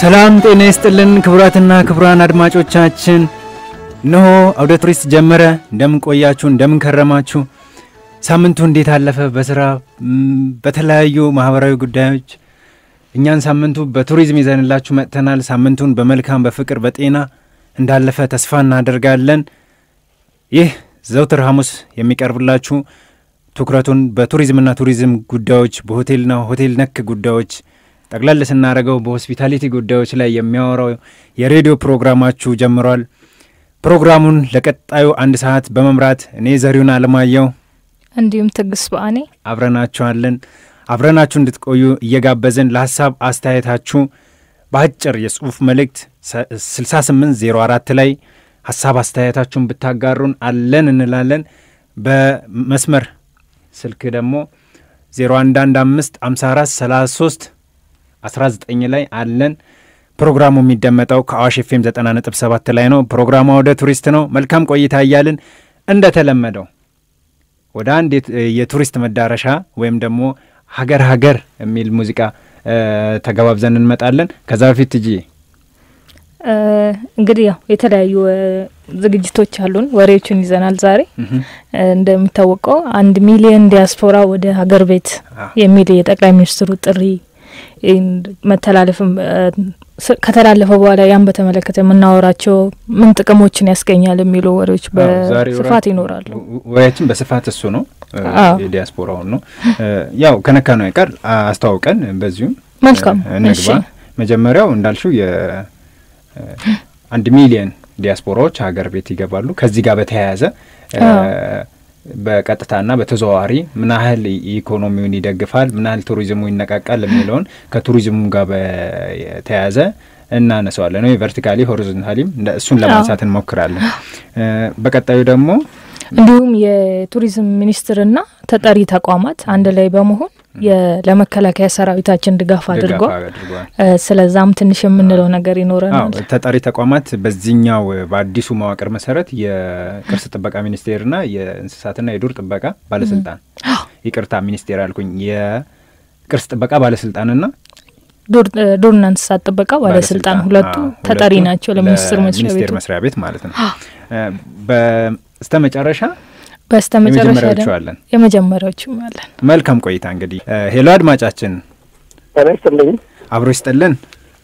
ሰላም ጤና ይስጥልን ክቡራትና ክቡራን አድማጮቻችን፣ እነሆ አውደ ቱሪስት ጀመረ። እንደምን ቆያችሁ? እንደምን ከረማችሁ? ሳምንቱ እንዴት አለፈ? በስራ በተለያዩ ማህበራዊ ጉዳዮች እኛን ሳምንቱ በቱሪዝም ይዘንላችሁ መጥተናል። ሳምንቱን በመልካም በፍቅር በጤና እንዳለፈ ተስፋ እናደርጋለን። ይህ ዘውትር ሐሙስ የሚቀርብላችሁ ትኩረቱን በቱሪዝምና ቱሪዝም ጉዳዮች በሆቴልና ሆቴል ነክ ጉዳዮች ጠቅለል ስናደርገው በሆስፒታሊቲ ጉዳዮች ላይ የሚያወራው የሬዲዮ ፕሮግራማችሁ ጀምሯል። ፕሮግራሙን ለቀጣዩ አንድ ሰዓት በመምራት እኔ ዘሪሁን አለማየሁ እንዲሁም ትግስ በአኔ አብረናችኋለን። አብረናችሁ እንድትቆዩ እየጋበዝን ለሀሳብ አስተያየታችሁ በአጭር የጽሁፍ መልእክት 6804 ላይ ሀሳብ አስተያየታችሁን ብታጋሩን አለን እንላለን። በመስመር ስልክ ደግሞ 0115 54 33 19 ላይ አለን። ፕሮግራሙ የሚደመጠው ከአዋሽ ኤፍኤም 90.7 ላይ ነው። ፕሮግራሙ ወደ ቱሪስት ነው። መልካም ቆይታ እያልን እንደተለመደው ወደ አንድ የቱሪስት መዳረሻ ወይም ደግሞ ሀገር ሀገር የሚል ሙዚቃ ተገባብዘን እንመጣለን። ከዛ በፊት እጂ እንግዲህ ያው የተለያዩ ዝግጅቶች አሉን፣ ወሬዎችን ይዘናል። ዛሬ እንደሚታወቀው አንድ ሚሊዮን ዲያስፖራ ወደ ሀገር ቤት የሚል የጠቅላይ ሚኒስትሩ ጥሪ መተላለፍም ከተላለፈ በኋላ ያን በተመለከተ የምናወራቸው ምን ጥቅሞችን ያስገኛል የሚሉ ወሬዎች በስፋት ይኖራሉ። ወሬያችን በስፋት እሱ ነው፣ የዲያስፖራውን ነው። ያው ከነካ ነው አይቀር አስተዋውቀን በዚሁም መልካም እንግባ። መጀመሪያው እንዳልሽው የአንድ ሚሊየን ዲያስፖራዎች ሀገር ቤት ይገባሉ። ከዚህ ጋር በተያያዘ በቀጥታና በተዘዋዋሪ ምን ያህል ኢኮኖሚውን ይደግፋል፣ ምን ያህል ቱሪዝሙ ይነቃቃል የሚለውን ከቱሪዝሙ ጋር በተያያዘ እናነሰዋለን ወይ ቨርቲካሊ ሆሪዞንታሊም እሱን ለማንሳት እንሞክራለን። በቀጣዩ ደግሞ እንዲሁም የቱሪዝም ሚኒስቴርና ተጠሪ ተቋማት አንድ ላይ በመሆን ለመከላከያ ሰራዊታችን ድጋፍ አድርጓል። ስለዛም ትንሽ የምንለው ነገር ይኖረናል። ተጠሪ ተቋማት በዚህኛው በአዲሱ መዋቅር መሰረት የቅርስ ጥበቃ ሚኒስቴርና የእንስሳትና የዱር ጥበቃ ባለስልጣን ይቅርታ፣ ሚኒስቴር አልኩኝ። የቅርስ ጥበቃ ባለስልጣንና ዱርና እንስሳት ጥበቃ ባለስልጣን ሁለቱ ተጠሪ ናቸው ለሚኒስቴር መስሪያ ቤት ማለት ነው። በስተ መጨረሻ በስተ መጨረሻ ደግሞ የመጀመሪያዎቹም አለን። መልካም ቆይታ እንግዲህ። ሄሎ አድማጫችን፣ ጤና ይስጥልኝ። አብሮ ይስጥልን።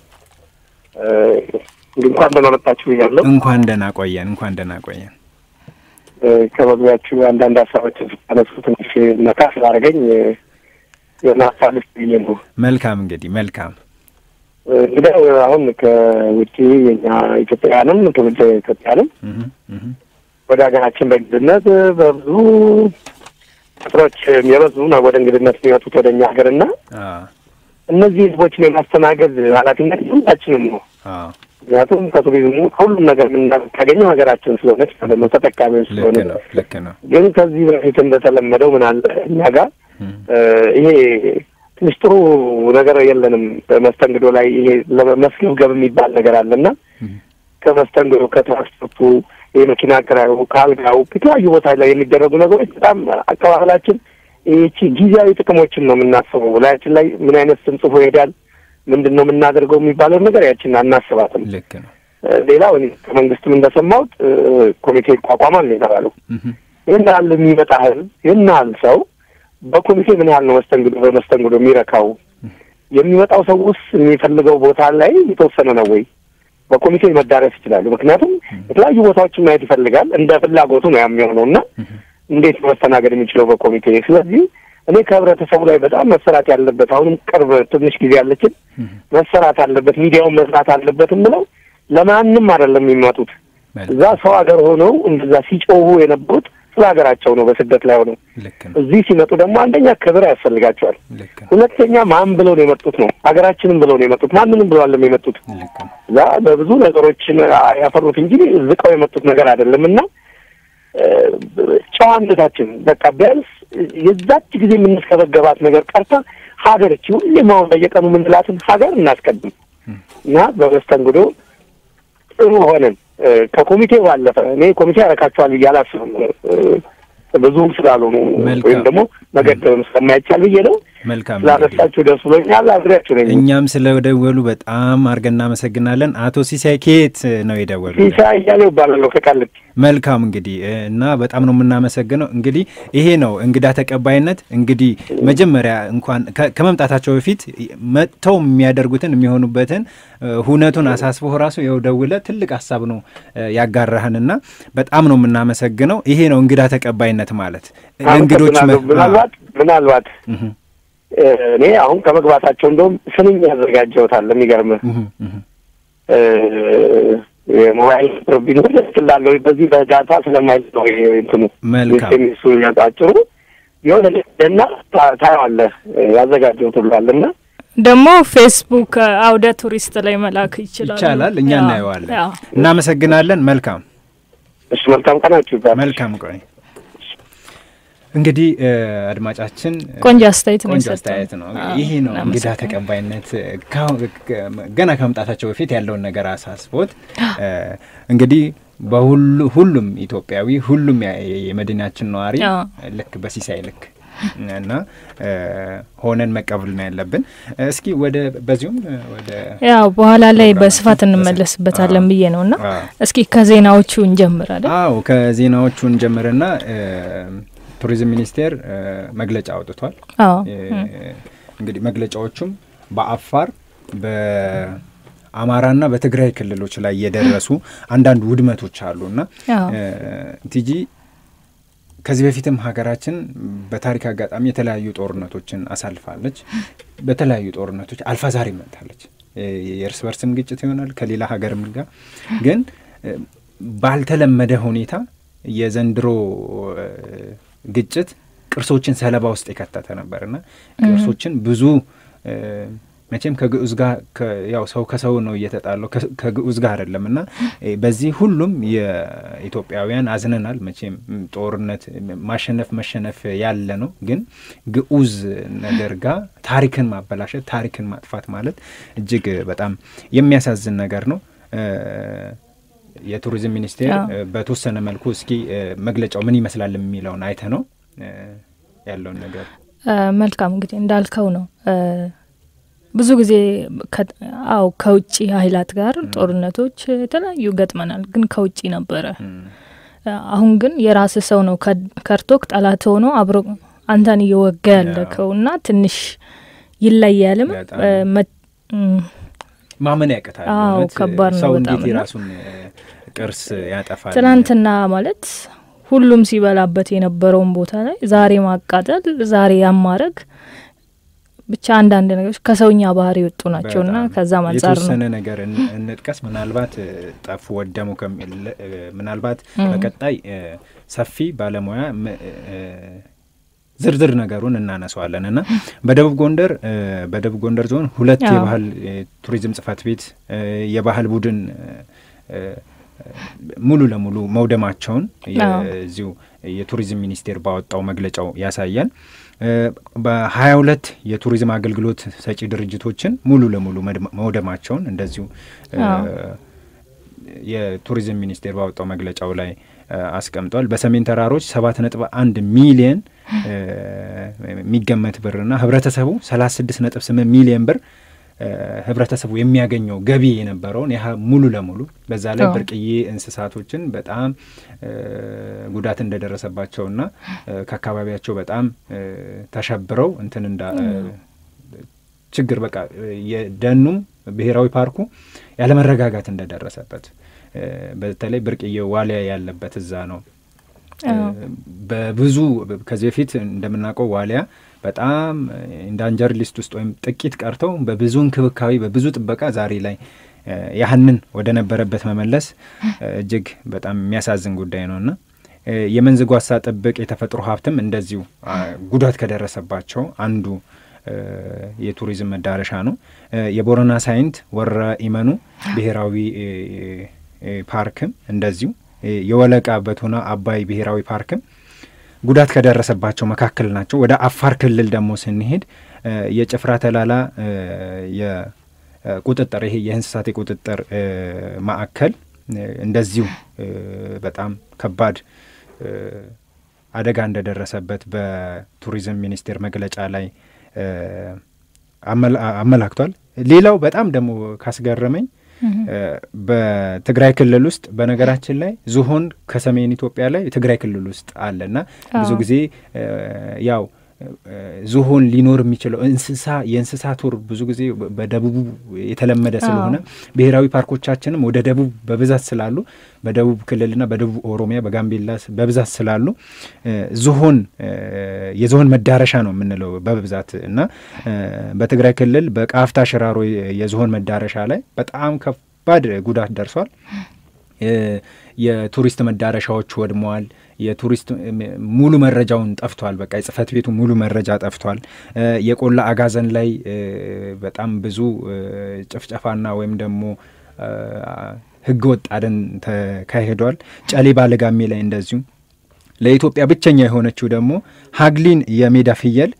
እንኳን ደህና መጣችሁ ብያለሁ። እንኳን ደህና ቆየን። እንኳን ደህና ቆየን። ከመግቢያችሁ አንዳንድ ሀሳቦችን ስታነሱ ትንሽ ነካ ስላደረገኝ የሆነ ሀሳብ ልስጥ ብዬ ነው። መልካም እንግዲህ መልካም እንግዲህ አሁን ከውጭ የኛ ኢትዮጵያውያንም ትውልደ ኢትዮጵያንም ወደ ሀገራችን በእንግድነት በብዙ ቁጥሮች የበዙ ነው ወደ እንግድነት የሚመጡት ወደ እኛ ሀገርና እነዚህ ህዝቦችን የማስተናገድ ኃላፊነት ሁላችንም ነው። ምክንያቱም ከቱሪዝሙ ከሁሉም ነገር የምናገኘው ሀገራችን ስለሆነች ማለት ነው፣ ተጠቃሚዎች ስለሆነ። ልክ ነው። ግን ከዚህ በፊት እንደተለመደው ምን አለ እኛ ጋር ይሄ ትንሽ ጥሩ ነገር የለንም። በመስተንግዶ ላይ ይሄ መስገብገብ የሚባል ነገር አለና ከመስተንግዶ ከትራንስፖርቱ የመኪና ኪራዩ ከአልጋው የተለያዩ ቦታ ላይ የሚደረጉ ነገሮች በጣም አቀባበላችን ይቺ ጊዜያዊ ጥቅሞችን ነው የምናስበው። ላያችን ላይ ምን አይነት ስም ጽፎ ይሄዳል፣ ምንድን ነው የምናደርገው የሚባለው ነገር ያችን አናስባትም። ልክ ነው። ሌላው ከመንግስትም እንደሰማሁት ኮሚቴ ይቋቋማል ነው የተባለው። ይህን ያህል የሚመጣ ህዝብ ይህን ያህል ሰው በኮሚቴ ምን ያህል ነው መስተንግዶ በመስተንግዶ የሚረካው? የሚመጣው ሰው ውስጥ የሚፈልገው ቦታ ላይ የተወሰነ ነው ወይ በኮሚቴ መዳረስ ይችላሉ። ምክንያቱም የተለያዩ ቦታዎችን ማየት ይፈልጋል። እንደ ፍላጎቱ ነው የሚሆነው እና እንዴት መስተናገድ የሚችለው በኮሚቴ። ስለዚህ እኔ ከህብረተሰቡ ላይ በጣም መሰራት ያለበት አሁንም ቅርብ ትንሽ ጊዜ ያለችን መሰራት አለበት፣ ሚዲያውን መስራት አለበት የምለው ለማንም አይደለም የሚመጡት እዛ ሰው ሀገር ሆነው እንደዛ ሲጮሁ የነበሩት ስለ ሀገራቸው ነው። በስደት ላይ ሆነው እዚህ ሲመጡ ደግሞ አንደኛ ክብር ያስፈልጋቸዋል። ሁለተኛ ማን ብለው ነው የመጡት ነው ሀገራችንም ብለው ነው የመጡት ማንንም ብለው አለም የመጡት እዛ በብዙ ነገሮችን ያፈሩት እንጂ ዝቀው የመጡት ነገር አይደለም እና ጨዋነታችን በቃ ቢያንስ የዛች ጊዜ የምንስከበገባት ነገር ቀርታ ሀገርች ሁሌም አሁን በየቀኑ የምንላትን ሀገር እናስቀድም እና በመስተንግዶ ጥሩ ሆነን ከኮሚቴው ባለፈ እኔ ኮሚቴ ያረካቸዋል ብዬ አላስብም። ብዙም ስላልሆኑ ወይም ደግሞ መገደብም ስለማይቻል ብዬ ነው። መልካም ስላነሳችሁ ደስ ብሎኛል። አብሬያችሁ ነኝ። እኛም ስለደወሉ በጣም አድርገን እናመሰግናለን። አቶ ሲሳይ ከየት ነው የደወሉ? ሲሳይ እያሌው እባላለሁ ከቃሊቲ። መልካም እንግዲህ እና በጣም ነው የምናመሰግነው። እንግዲህ ይሄ ነው እንግዳ ተቀባይነት። እንግዲህ መጀመሪያ እንኳን ከመምጣታቸው በፊት መጥተው የሚያደርጉትን የሚሆኑበትን ሁነቱን አሳስቦ ራሱ የው ደውለ ትልቅ ሀሳብ ነው ያጋራህንና በጣም ነው የምናመሰግነው። ይሄ ነው እንግዳ ተቀባይነት ማለት ለእንግዶች ምናልባት ምናልባት እኔ አሁን ከመግባታቸው እንደውም ስንኝ ያዘጋጀውታል። የሚገርምህ የሞባይል ቢኖር ስላለው በዚህ በዳታ ስለማይል ነው እንትኑ ሚሱ ያጣጭሩ የሆነ እና ታየዋለህ ያዘጋጀው ትብሏል እና ደግሞ ፌስቡክ አውደ ቱሪስት ላይ መላክ ይችላል ይቻላል። እኛ እናየዋለን። እናመሰግናለን። መልካም እሺ፣ መልካም ቀናችሁ ይባል። መልካም ቆይ እንግዲህ አድማጫችን ቆንጆ አስተያየት ነው ቆንጆ አስተያየት ነው። ይሄ ነው እንግዳ ተቀባይነት። ገና ከመምጣታቸው በፊት ያለውን ነገር አሳስቦት እንግዲህ በሁሉ ሁሉም ኢትዮጵያዊ ሁሉም የመዲናችን ነዋሪ ልክ በሲሳይ ልክ እና ሆነን መቀበል ነው ያለብን። እስኪ ወደ በዚሁም ወደ ያው በኋላ ላይ በስፋት እንመለስበታለን ብዬ ነው እና እስኪ ከዜናዎቹ እንጀምራለን። አዎ ከዜናዎቹ እንጀምርና ቱሪዝም ሚኒስቴር መግለጫ አውጥቷል። እንግዲህ መግለጫዎቹም በአፋር በአማራና በትግራይ ክልሎች ላይ የደረሱ አንዳንድ ውድመቶች አሉና ቲጂ ከዚህ በፊትም ሀገራችን በታሪክ አጋጣሚ የተለያዩ ጦርነቶችን አሳልፋለች። በተለያዩ ጦርነቶች አልፋ ዛሬ መጥታለች። የእርስ በርስም ግጭት ይሆናል ከሌላ ሀገርም ጋር ግን ባልተለመደ ሁኔታ የዘንድሮ ግጭት ቅርሶችን ሰለባ ውስጥ የከተተ ነበርና ቅርሶችን ብዙ መቼም ከግዑዝ ጋር ያው ሰው ከሰው ነው እየተጣለው ከግዑዝ ጋር አይደለም እና በዚህ ሁሉም የኢትዮጵያውያን አዝነናል። መቼም ጦርነት ማሸነፍ መሸነፍ ያለ ነው። ግን ግዑዝ ነገር ጋር ታሪክን ማበላሸት፣ ታሪክን ማጥፋት ማለት እጅግ በጣም የሚያሳዝን ነገር ነው። የቱሪዝም ሚኒስቴር በተወሰነ መልኩ እስኪ መግለጫው ምን ይመስላል የሚለውን አይተ ነው ያለውን ነገር። መልካም እንግዲህ እንዳልከው ነው ብዙ ጊዜ አው ከውጭ ኃይላት ጋር ጦርነቶች የተለያዩ ገጥመናል፣ ግን ከውጭ ነበረ። አሁን ግን የራስ ሰው ነው ከርቶክ ጠላት ሆኖ አብሮ አንተን እየወጋ ያለከው እና ትንሽ ይለያልም ማመን ያቅታል። አዎ ከባድ ነው ሰው በጣም እንዴት የራሱን ቅርስ ያጠፋል? ትናንትና ማለት ሁሉም ሲበላበት የነበረውን ቦታ ላይ ዛሬ ማቃጠል፣ ዛሬ ያማረግ ብቻ አንዳንድ ነገሮች ከሰውኛ ባህሪ የወጡ ናቸው እና ከዛ አንጻር ነው የተወሰነ ነገር እንጥቀስ። ምናልባት ጠፉ ወደሙ ምናልባት በቀጣይ ሰፊ ባለሙያ ዝርዝር ነገሩን እናነሰዋለን እና በደቡብ ጎንደር በደቡብ ጎንደር ዞን ሁለት የባህል ቱሪዝም ጽሕፈት ቤት የባህል ቡድን ሙሉ ለሙሉ መውደማቸውን የዚሁ የቱሪዝም ሚኒስቴር ባወጣው መግለጫው ያሳያል። በሀያ ሁለት የቱሪዝም አገልግሎት ሰጪ ድርጅቶችን ሙሉ ለሙሉ መውደማቸውን እንደዚሁ የቱሪዝም ሚኒስቴር ባወጣው መግለጫው ላይ አስቀምጧል። በሰሜን ተራሮች ሰባት ነጥብ አንድ ሚሊየን የሚገመት ብርና ህብረተሰቡ ሰላሳ ስድስት ነጥብ ስምንት ሚሊየን ብር ህብረተሰቡ የሚያገኘው ገቢ የነበረውን ያህ ሙሉ ለሙሉ በዛ ላይ ብርቅዬ እንስሳቶችን በጣም ጉዳት እንደደረሰባቸውና ከአካባቢያቸው በጣም ተሸብረው እንትን እንዳ ችግር በቃ የደኑም ብሔራዊ ፓርኩ ያለመረጋጋት እንደደረሰበት በተለይ ብርቅዬ ዋሊያ ያለበት እዛ ነው። በብዙ ከዚህ በፊት እንደምናውቀው ዋሊያ በጣም ኢንዳንጀር ሊስት ውስጥ ወይም ጥቂት ቀርተው በብዙ እንክብካቤ በብዙ ጥበቃ ዛሬ ላይ ያህንን ወደ ነበረበት መመለስ እጅግ በጣም የሚያሳዝን ጉዳይ ነውና የመንዝ ጓሳ ጥብቅ የተፈጥሮ ሀብትም እንደዚሁ ጉዳት ከደረሰባቸው አንዱ የቱሪዝም መዳረሻ ነው። የቦረና ሳይንት ወረ ኢመኑ ብሔራዊ ፓርክም እንደዚሁ የወለቃ በቶና አባይ ብሔራዊ ፓርክም ጉዳት ከደረሰባቸው መካከል ናቸው። ወደ አፋር ክልል ደግሞ ስንሄድ የጭፍራ ተላላ የቁጥጥር ይሄ የእንስሳት የቁጥጥር ማዕከል እንደዚሁ በጣም ከባድ አደጋ እንደደረሰበት በቱሪዝም ሚኒስቴር መግለጫ ላይ አመላክቷል። ሌላው በጣም ደግሞ ካስገረመኝ በትግራይ ክልል ውስጥ በነገራችን ላይ ዝሆን ከሰሜን ኢትዮጵያ ላይ ትግራይ ክልል ውስጥ አለና ብዙ ጊዜ ያው ዝሆን ሊኖር የሚችለው እንስሳ የእንስሳ ቱር ብዙ ጊዜ በደቡቡ የተለመደ ስለሆነ ብሔራዊ ፓርኮቻችንም ወደ ደቡብ በብዛት ስላሉ በደቡብ ክልልና በደቡብ ኦሮሚያ በጋምቤላ በብዛት ስላሉ ዝሆን የዝሆን መዳረሻ ነው የምንለው በብዛት እና በትግራይ ክልል በቃፍታ ሽራሮ የዝሆን መዳረሻ ላይ በጣም ከባድ ጉዳት ደርሷል። የቱሪስት መዳረሻዎች ወድመዋል። የቱሪስት ሙሉ መረጃውን ጠፍቷል። በቃ የጽህፈት ቤቱ ሙሉ መረጃ ጠፍቷል። የቆላ አጋዘን ላይ በጣም ብዙ ጭፍጨፋና ወይም ደግሞ ህገ ወጥ አደን ተካሂዷል። ጨሌ ባለጋሜ ላይ እንደዚሁ ለኢትዮጵያ ብቸኛ የሆነችው ደግሞ ሀግሊን የሜዳ ፍየል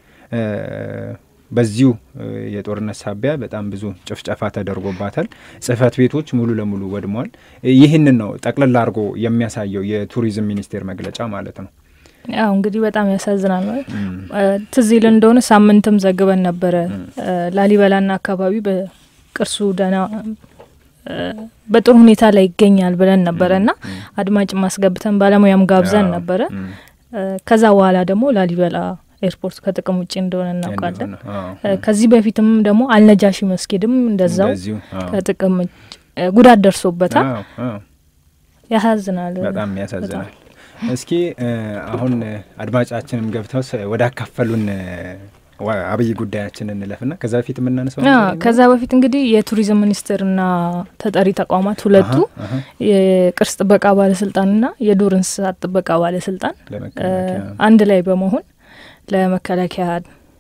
በዚሁ የጦርነት ሳቢያ በጣም ብዙ ጭፍጨፋ ተደርጎባታል። ጽህፈት ቤቶች ሙሉ ለሙሉ ወድመዋል። ይህንን ነው ጠቅልላ አድርጎ የሚያሳየው የቱሪዝም ሚኒስቴር መግለጫ ማለት ነው። ያው እንግዲህ በጣም ያሳዝናል። ትዝ ይል እንደሆነ ሳምንትም ዘግበን ነበረ ላሊበላና አካባቢ በቅርሱ ደህና በጥሩ ሁኔታ ላይ ይገኛል ብለን ነበረ እና አድማጭ ማስገብተን ባለሙያም ጋብዘን ነበረ። ከዛ በኋላ ደግሞ ላሊበላ ኤርፖርት ከጥቅም ውጭ እንደሆነ እናውቃለን። ከዚህ በፊትም ደግሞ አልነጃሺ መስጊድም እንደዛው ከጥቅም ጉዳት ደርሶበታል። ያሳዝናል፣ በጣም ያሳዝናል። እስኪ አሁን አድማጫችንም ገብተው ወደ አካፈሉን አብይ ጉዳያችን እንለፍና ከዛ በፊት የምናነሳው ከዛ በፊት እንግዲህ የቱሪዝም ሚኒስቴርና ተጠሪ ተቋማት ሁለቱ የቅርስ ጥበቃ ባለስልጣንና የዱር እንስሳት ጥበቃ ባለስልጣን አንድ ላይ በመሆን ለመከላከያ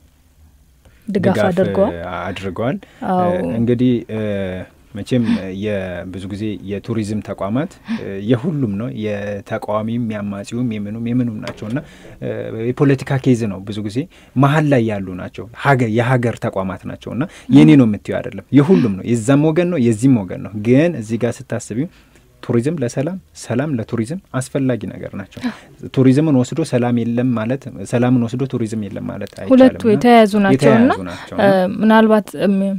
ድጋፍ አድርገዋል አድርገዋል። እንግዲህ መቼም ብዙ ጊዜ የቱሪዝም ተቋማት የሁሉም ነው፣ የተቃዋሚም የአማጺውም የምኑም የምኑም ናቸው እና የፖለቲካ ኬዝ ነው ብዙ ጊዜ መሀል ላይ ያሉ ናቸው። የሀገር ተቋማት ናቸው እና የኔ ነው የምትዩ አይደለም፣ የሁሉም ነው። የዛም ወገን ነው የዚህም ወገን ነው። ግን እዚህ ጋር ስታስቢው ቱሪዝም ለሰላም ሰላም ለቱሪዝም አስፈላጊ ነገር ናቸው። ቱሪዝምን ወስዶ ሰላም የለም ማለት ሰላምን ወስዶ ቱሪዝም የለም ማለት አይቻልም። ሁለቱ የተያያዙ ናቸውና ምናልባት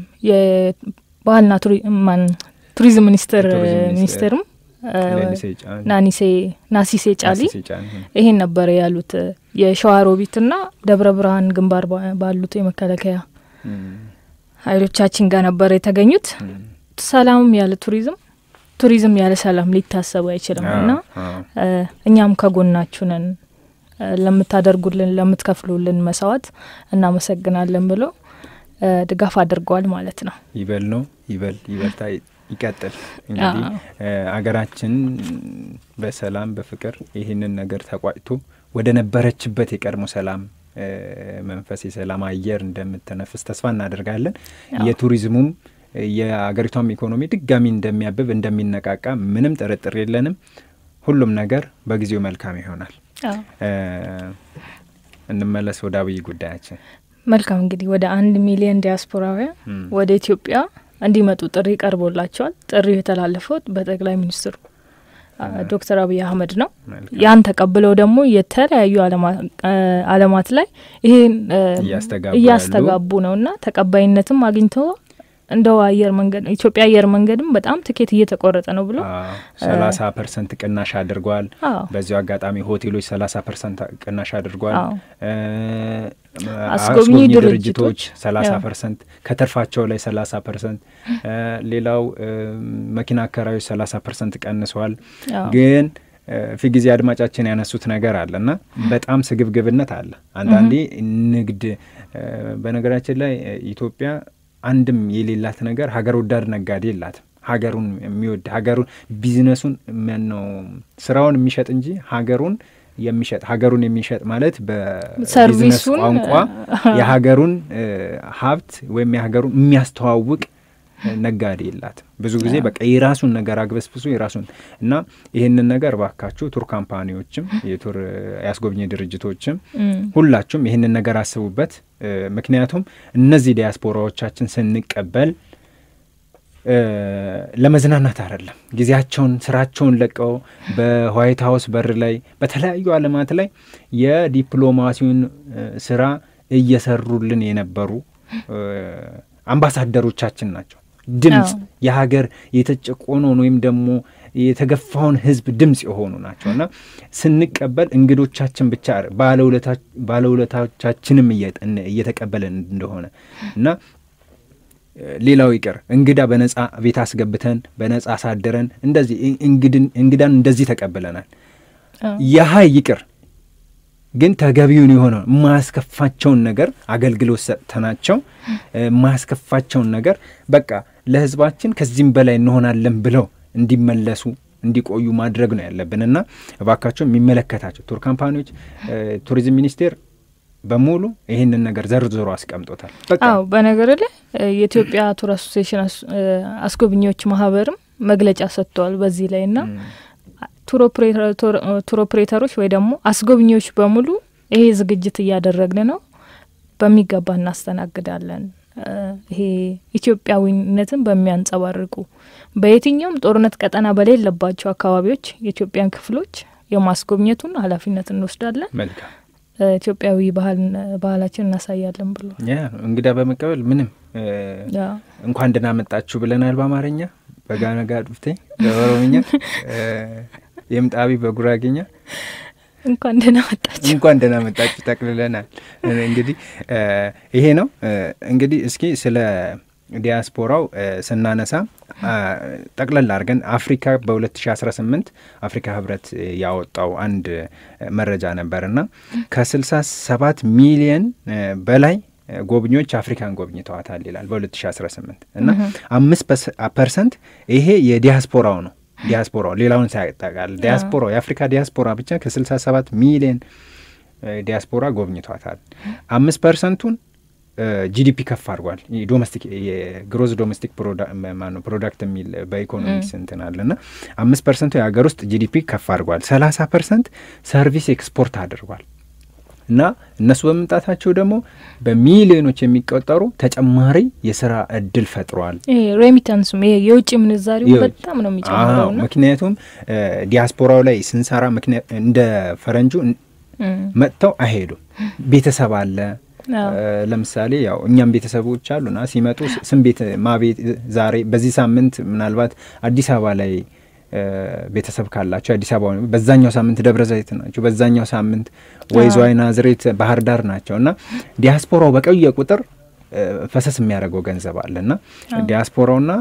የባህልና ቱሪዝም ሚኒስቴር ሚኒስቴርም ናሲሴ ጫሊ ይሄን ነበረ ያሉት የሸዋሮቢትና ደብረ ብርሃን ግንባር ባሉት የመከላከያ ኃይሎቻችን ጋር ነበረ የተገኙት። ሰላምም ያለ ቱሪዝም ቱሪዝም ያለ ሰላም ሊታሰቡ አይችልም እና እኛም ከጎናችሁ ነን፣ ለምታደርጉልን ለምትከፍሉልን መስዋዕት እናመሰግናለን ብሎ ድጋፍ አድርገዋል ማለት ነው። ይበል ነው ይበል ይበልታ ይቀጥል። እንግዲህ አገራችን በሰላም በፍቅር ይህንን ነገር ተቋጭቶ ወደ ነበረችበት የቀድሞ ሰላም መንፈስ የሰላም አየር እንደምትነፍስ ተስፋ እናደርጋለን። የቱሪዝሙም የአገሪቷም ኢኮኖሚ ድጋሚ እንደሚያብብ እንደሚነቃቃ ምንም ጥርጥር የለንም። ሁሉም ነገር በጊዜው መልካም ይሆናል። እንመለስ ወደ አብይ ጉዳያችን። መልካም እንግዲህ ወደ አንድ ሚሊዮን ዲያስፖራውያን ወደ ኢትዮጵያ እንዲመጡ ጥሪ ቀርቦላቸዋል። ጥሪው የተላለፈው በጠቅላይ ሚኒስትሩ ዶክተር አብይ አህመድ ነው። ያን ተቀብለው ደግሞ የተለያዩ ዓለማት ላይ ይሄን እያስተጋቡ ነው እና ተቀባይነትም አግኝተው እንደው አየር መንገድ ኢትዮጵያ አየር መንገድም በጣም ትኬት እየተቆረጠ ነው ብሎ ሰላሳ ፐርሰንት ቅናሽ አድርጓል። በዚሁ አጋጣሚ ሆቴሎች ሰላሳ ፐርሰንት ቅናሽ አድርጓል። አስጎብኚ ድርጅቶች ሰላሳ ፐርሰንት ከትርፋቸው ላይ ሰላሳ ፐርሰንት ሌላው መኪና አከራዮች ሰላሳ ፐርሰንት ቀንሰዋል። ግን ፊ ጊዜ አድማጫችን ያነሱት ነገር አለ እና በጣም ስግብግብነት አለ። አንዳንዴ ንግድ በነገራችን ላይ ኢትዮጵያ አንድም የሌላት ነገር ሀገር ወዳድ ነጋዴ የላትም። ሀገሩን የሚወድ ሀገሩን ቢዝነሱን ነው ስራውን የሚሸጥ እንጂ ሀገሩን የሚሸጥ ሀገሩን የሚሸጥ ማለት በቢዝነስ ቋንቋ የሀገሩን ሀብት ወይም የሀገሩን የሚያስተዋውቅ ነጋዴ የላትም። ብዙ ጊዜ በቃ የራሱን ነገር አግበስብሶ የራሱን እና ይህንን ነገር ባካችሁ ቱር ካምፓኒዎችም የቱር ያስጎብኚ ድርጅቶችም ሁላችሁም ይህንን ነገር አስቡበት። ምክንያቱም እነዚህ ዲያስፖራዎቻችን ስንቀበል ለመዝናናት አይደለም። ጊዜያቸውን ስራቸውን ለቀው በዋይት ሀውስ በር ላይ በተለያዩ ዓለማት ላይ የዲፕሎማሲውን ስራ እየሰሩልን የነበሩ አምባሳደሮቻችን ናቸው። ድምፅ የሀገር የተጨቆነውን ወይም ደግሞ የተገፋውን ሕዝብ ድምፅ የሆኑ ናቸው እና ስንቀበል እንግዶቻችን ብቻ ባለውለታዎቻችንም እየተቀበለን እንደሆነ እና ሌላው ይቅር እንግዳ በነጻ ቤት አስገብተን በነጻ አሳደረን እንደዚህ እንግዳን እንደዚህ ተቀብለናል። ያሀ ይቅር ግን ተገቢውን የሆነ የማያስከፋቸውን ነገር አገልግሎት ሰጥተናቸው የማያስከፋቸውን ነገር በቃ ለህዝባችን ከዚህም በላይ እንሆናለን ብለው እንዲመለሱ እንዲቆዩ ማድረግ ነው ያለብን እና እባካቸው የሚመለከታቸው ቱር ካምፓኒዎች፣ ቱሪዝም ሚኒስቴር በሙሉ ይህንን ነገር ዘርዝሮ አስቀምጦታል። አዎ በነገር ላይ የኢትዮጵያ ቱር አሶሲሽን አስጎብኚዎች ማህበርም መግለጫ ሰጥተዋል በዚህ ላይ እና ቱር ኦፕሬተሮች ወይ ደግሞ አስጎብኚዎች በሙሉ ይሄ ዝግጅት እያደረግን ነው፣ በሚገባ እናስተናግዳለን። ይሄ ኢትዮጵያዊነትን በሚያንጸባርቁ በየትኛውም ጦርነት ቀጠና በሌለባቸው አካባቢዎች የኢትዮጵያን ክፍሎች የማስጎብኘቱን ኃላፊነት እንወስዳለን። መልካም ኢትዮጵያዊ ባህላችን እናሳያለን ብሎ እንግዳ በመቀበል ምንም እንኳን ደህና መጣችሁ ብለናል በአማርኛ በጋነጋ ዱፍቴ በኦሮምኛ የምጣቢ በጉራጌኛ እንኳን ደህና መጣችሁ እንኳን ደህና መጣችሁ ጠቅልለናል። እንግዲህ ይሄ ነው እንግዲህ እስኪ ስለ ዲያስፖራው ስናነሳ ጠቅለል አድርገን አፍሪካ በ2018 አፍሪካ ህብረት ያወጣው አንድ መረጃ ነበርና ከ67 ሚሊየን በላይ ጎብኚዎች አፍሪካን ጎብኝተዋታል ይላል በ2018 እና አምስት ፐርሰንት ይሄ የዲያስፖራው ነው። ዲያስፖራው ሌላውን ሳያጠቃል ዲያስፖራው የአፍሪካ ዲያስፖራ ብቻ ከ67 ሚሊየን ዲያስፖራ ጎብኝቷታል። አምስት ፐርሰንቱን ጂዲፒ ከፍ አድርጓል። ዶሜስቲክ የግሮዝ ዶሜስቲክ ፕሮዳክት የሚል በኢኮኖሚክስ እንትን አለ ና አምስት ፐርሰንቱ የሀገር ውስጥ ጂዲፒ ከፍ አድርጓል። ሰላሳ ፐርሰንት ሰርቪስ ኤክስፖርት አድርጓል እና እነሱ በመምጣታቸው ደግሞ በሚሊዮኖች የሚቆጠሩ ተጨማሪ የስራ እድል ፈጥሯል። ሬሚታንሱም ይሄ የውጭ ምንዛሪው በጣም ነው የሚጨምረው። ምክንያቱም ዲያስፖራው ላይ ስንሰራ እንደ ፈረንጁ መጥተው አይሄዱም። ቤተሰብ አለ ለምሳሌ ያው እኛም ቤተሰቦች አሉና ሲመጡ ስም ቤት ማቤት ዛሬ በዚህ ሳምንት ምናልባት አዲስ አበባ ላይ ቤተሰብ ካላቸው አዲስ አበባ በዛኛው ሳምንት ደብረ ዘይት ናቸው፣ በዛኛው ሳምንት ወይ ዝዋይ፣ ናዝሬት፣ ባህር ዳር ናቸው እና ዲያስፖራው በቆየ ቁጥር ፈሰስ የሚያደርገው ገንዘብ አለ እና ዲያስፖራውና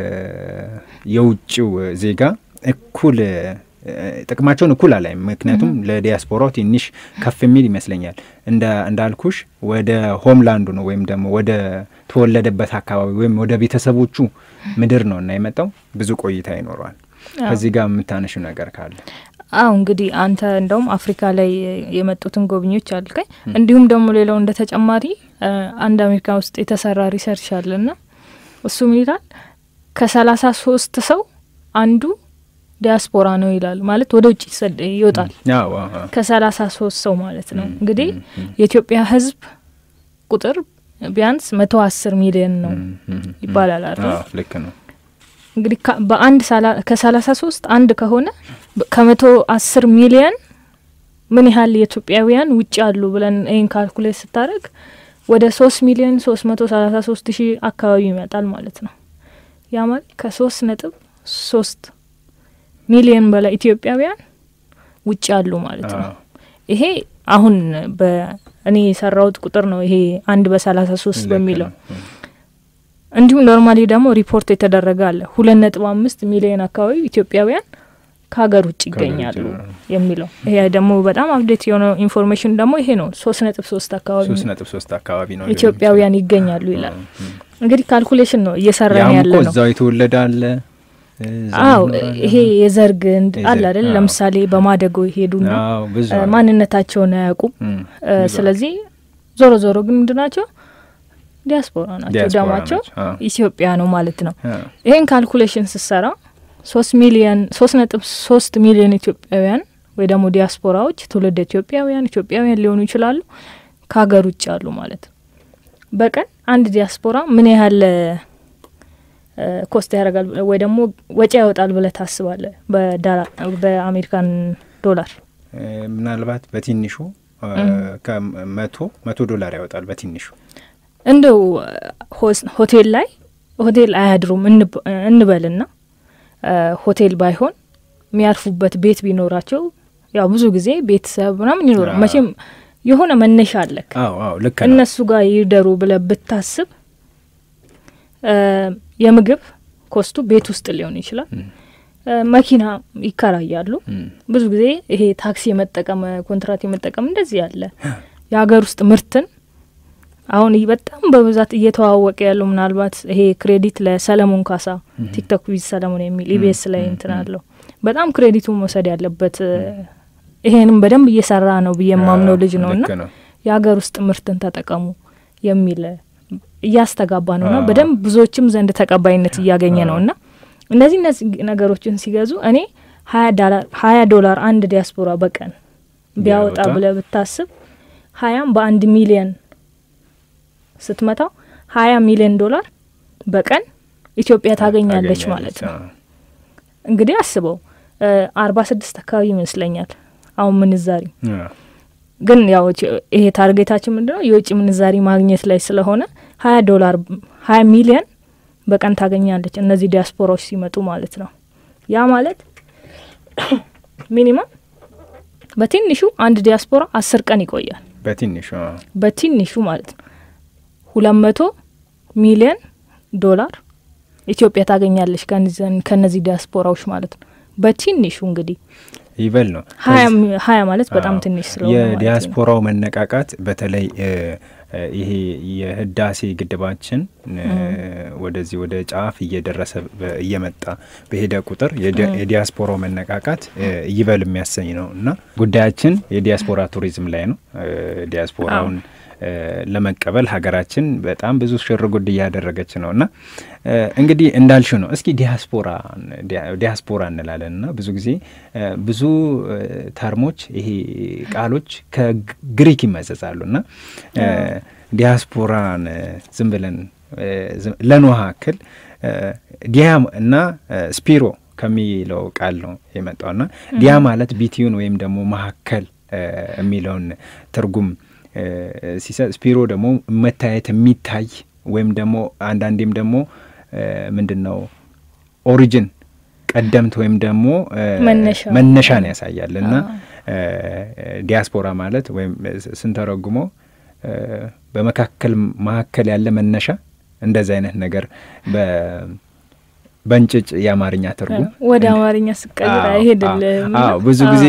የውጭው ዜጋ እኩል ጥቅማቸውን እኩል አላይም። ምክንያቱም ለዲያስፖራው ትንሽ ከፍ የሚል ይመስለኛል። እንዳልኩሽ ወደ ሆምላንዱ ነው ወይም ደግሞ ወደ ተወለደበት አካባቢ ወይም ወደ ቤተሰቦቹ ምድር ነው እና የመጣው ብዙ ቆይታ ይኖረዋል። ከዚህ ጋር የምታነሽው ነገር ካለ? አዎ እንግዲህ አንተ እንደውም አፍሪካ ላይ የመጡትን ጎብኚዎች አልከኝ። እንዲሁም ደግሞ ሌላው እንደ ተጨማሪ አንድ አሜሪካ ውስጥ የተሰራ ሪሰርች አለና እሱም ይላል ከሰላሳ ሶስት ሰው አንዱ ዲያስፖራ ነው ይላል። ማለት ወደ ውጭ ይወጣል ከሰላሳ ሶስት ሰው ማለት ነው። እንግዲህ የኢትዮጵያ ሕዝብ ቁጥር ቢያንስ መቶ አስር ሚሊዮን ነው ይባላል አይደል? ልክ ነው። እንግዲህ በአንድ ከሰላሳ ሶስት አንድ ከሆነ ከመቶ አስር ሚሊዮን ምን ያህል የኢትዮጵያውያን ውጭ አሉ ብለን ይህን ካልኩሌት ስታደርግ ወደ ሶስት ሚሊዮን ሶስት መቶ ሰላሳ ሶስት ሺህ አካባቢ ይመጣል ማለት ነው። ያ ማለት ከሶስት ነጥብ ሶስት ሚሊዮን በላይ ኢትዮጵያውያን ውጭ አሉ ማለት ነው። ይሄ አሁን በእኔ የሰራውት ቁጥር ነው። ይሄ አንድ በሰላሳ ሶስት በሚለው እንዲሁም ኖርማሊ ደግሞ ሪፖርት የተደረገ አለ ሁለት ነጥብ አምስት ሚሊዮን አካባቢ ኢትዮጵያውያን ከሀገር ውጭ ይገኛሉ የሚለው ይሄ ደግሞ በጣም አፕዴት የሆነው ኢንፎርሜሽን ደግሞ ይሄ ነው። ሶስት ነጥብ ሶስት አካባቢ ሶስት ነጥብ ሶስት አካባቢ ነው ኢትዮጵያውያን ይገኛሉ ይላል። እንግዲህ ካልኩሌሽን ነው እየሰራን ያለ ነው። እዛው የተወለደ አለ አዎ ይሄ የዘር ግንድ አለ አይደል? ለምሳሌ በማደጎ ይሄዱና ማንነታቸውን አያውቁም። ስለዚህ ዞሮ ዞሮ ግን ምንድን ናቸው? ዲያስፖራ ናቸው። ደማቸው ኢትዮጵያ ነው ማለት ነው። ይሄን ካልኩሌሽን ስሰራ ሶስት ሚሊየን ሶስት ነጥብ ሶስት ሚሊዮን ኢትዮጵያውያን ወይ ደግሞ ዲያስፖራዎች ትውልድ ኢትዮጵያውያን ኢትዮጵያውያን ሊሆኑ ይችላሉ ከሀገር ውጭ አሉ ማለት ነው። በቀን አንድ ዲያስፖራ ምን ያህል ኮስት ያደርጋል ወይ ደግሞ ወጪ ያወጣል ብለህ ታስባለህ? በአሜሪካን ዶላር ምናልባት በትንሹ ከመቶ መቶ ዶላር ያወጣል በትንሹ እንደው ሆቴል ላይ ሆቴል አያድሩም እንበልና ሆቴል ባይሆን የሚያርፉበት ቤት ቢኖራቸው ያው ብዙ ጊዜ ቤተሰብ ምናምን ይኖራል። መቼም የሆነ መነሻ አለክ። ልክ እነሱ ጋር ይደሩ ብለህ ብታስብ የምግብ ኮስቱ ቤት ውስጥ ሊሆን ይችላል። መኪና ይከራያሉ። ብዙ ጊዜ ይሄ ታክሲ የመጠቀም ኮንትራት የመጠቀም እንደዚህ ያለ የሀገር ውስጥ ምርትን አሁን በጣም በብዛት እየተዋወቀ ያለው ምናልባት ይሄ ክሬዲት ለሰለሞን ካሳ ቲክቶክ ዊዝ ሰለሞን የሚል ኢቢኤስ ላይ እንትን አለው። በጣም ክሬዲቱ መውሰድ ያለበት ይሄንም በደንብ እየሰራ ነው ብዬ የማምነው ልጅ ነው እና የሀገር ውስጥ ምርትን ተጠቀሙ የሚል እያስተጋባ ነው ና በደንብ ብዙዎችም ዘንድ ተቀባይነት እያገኘ ነው እና እነዚህ እነዚህ ነገሮችን ሲገዙ እኔ ሀያ ዶላር አንድ ዲያስፖራ በቀን ቢያወጣ ብለ ብታስብ ሀያም በአንድ ሚሊየን ስትመታው ሀያ ሚሊዮን ዶላር በቀን ኢትዮጵያ ታገኛለች ማለት ነው። እንግዲህ አስበው አርባ ስድስት አካባቢ ይመስለኛል አሁን ምንዛሪ ግን ያው ይሄ ታርጌታችን ምንድን ነው የውጭ ምንዛሪ ማግኘት ላይ ስለሆነ ሀያ ዶላር ሀያ ሚሊዮን በቀን ታገኛለች እነዚህ ዲያስፖራዎች ሲመጡ ማለት ነው። ያ ማለት ሚኒመም በትንሹ አንድ ዲያስፖራ አስር ቀን ይቆያል። በትንሹ በትንሹ ማለት ነው ሁለት መቶ ሚሊዮን ዶላር ኢትዮጵያ ታገኛለች ከነዚህ ዲያስፖራዎች ማለት ነው። በትንሹ እንግዲህ ይበል ነው ሀያ ማለት በጣም ትንሽ ስለሆነ የዲያስፖራው መነቃቃት በተለይ ይሄ የህዳሴ ግድባችን ወደዚህ ወደ ጫፍ እየደረሰ እየመጣ በሄደ ቁጥር የዲያስፖራው መነቃቃት ይበል የሚያሰኝ ነው እና ጉዳያችን የዲያስፖራ ቱሪዝም ላይ ነው። ዲያስፖራውን ለመቀበል ሀገራችን በጣም ብዙ ሽርጉድ እያደረገች ነው እና እንግዲህ እንዳልሽ ነው። እስኪ ዲያስፖራ ዲያስፖራ እንላለን እና ብዙ ጊዜ ብዙ ተርሞች ይሄ ቃሎች ከግሪክ ይመዘዛሉ እና ዲያስፖራን ዝም ብለን ለኖሃ ክል ዲያ እና ስፒሮ ከሚለው ቃል ነው የመጣው እና ዲያ ማለት ቢቲዩን ወይም ደግሞ መካከል የሚለውን ትርጉም ሲሰጥ ስፒሮ ደግሞ መታየት የሚታይ ወይም ደግሞ አንዳንዴም ደግሞ ምንድን ነው ኦሪጅን ቀደምት ወይም ደግሞ መነሻን ያሳያል እና ዲያስፖራ ማለት ወይም ስንተረጉሞ በመካከል መካከል ያለ መነሻ እንደዚህ አይነት ነገር በእንጭጭ የአማርኛ ትርጉም ወደ አማርኛ ስቀይር አይሄድልም። አዎ ብዙ ጊዜ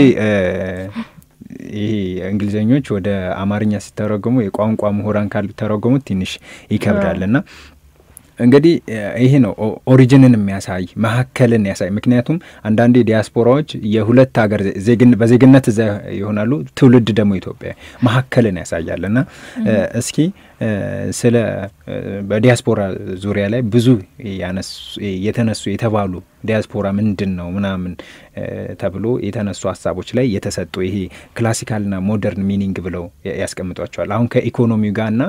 ይሄ እንግሊዘኞች ወደ አማርኛ ሲተረጎሙ የቋንቋ ምሁራን ካሉ ተረጎሙት ትንሽ ይከብዳል እና እንግዲህ ይሄ ነው ኦሪጂንን የሚያሳይ መካከልን ያሳይ። ምክንያቱም አንዳንዴ ዲያስፖራዎች የሁለት ሀገር በዜግነት እዛ ይሆናሉ፣ ትውልድ ደግሞ ኢትዮጵያ መካከልን ያሳያል እና እስኪ ስለ በዲያስፖራ ዙሪያ ላይ ብዙ የተነሱ የተባሉ ዲያስፖራ ምንድን ነው ምናምን ተብሎ የተነሱ ሀሳቦች ላይ የተሰጡ ይሄ ክላሲካልና ሞደርን ሚኒንግ ብለው ያስቀምጧቸዋል። አሁን ከኢኮኖሚው ጋርና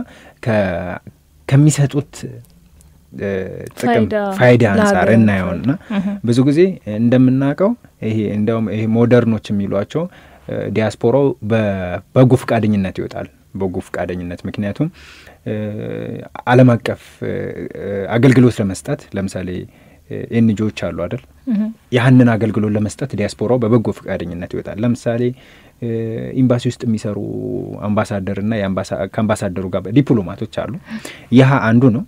ከሚሰጡት ጥቅም ፋይዳ አንጻር እናየውና ብዙ ጊዜ እንደምናውቀው ይሄ እንደውም ይሄ ሞደርኖች የሚሏቸው ዲያስፖራው በበጎ ፈቃደኝነት ይወጣል። በጎ ፈቃደኝነት ምክንያቱም ዓለም አቀፍ አገልግሎት ለመስጠት ለምሳሌ ኤንጂዎች አሉ አይደል? ያህንን አገልግሎት ለመስጠት ዲያስፖራው በበጎ ፈቃደኝነት ይወጣል። ለምሳሌ ኤምባሲ ውስጥ የሚሰሩ አምባሳደርና ከአምባሳደሩ ጋር ዲፕሎማቶች አሉ። ይህ አንዱ ነው።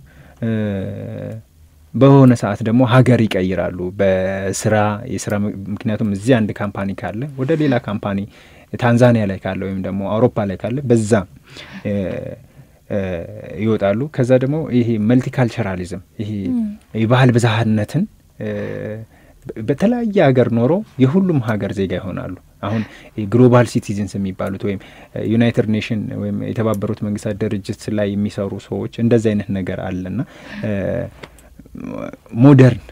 በሆነ ሰዓት ደግሞ ሀገር ይቀይራሉ በስራ የስራ ምክንያቱም እዚህ አንድ ካምፓኒ ካለ ወደ ሌላ ካምፓኒ ታንዛኒያ ላይ ካለ ወይም ደግሞ አውሮፓ ላይ ካለ በዛ ይወጣሉ። ከዛ ደግሞ ይሄ መልቲካልቸራሊዝም ይሄ የባህል ብዝሃነትን በተለያየ ሀገር ኖሮ የሁሉም ሀገር ዜጋ ይሆናሉ። አሁን ግሎባል ሲቲዝንስ የሚባሉት ወይም ዩናይትድ ኔሽን ወይም የተባበሩት መንግስታት ድርጅት ላይ የሚሰሩ ሰዎች እንደዚህ አይነት ነገር አለና ሞደርን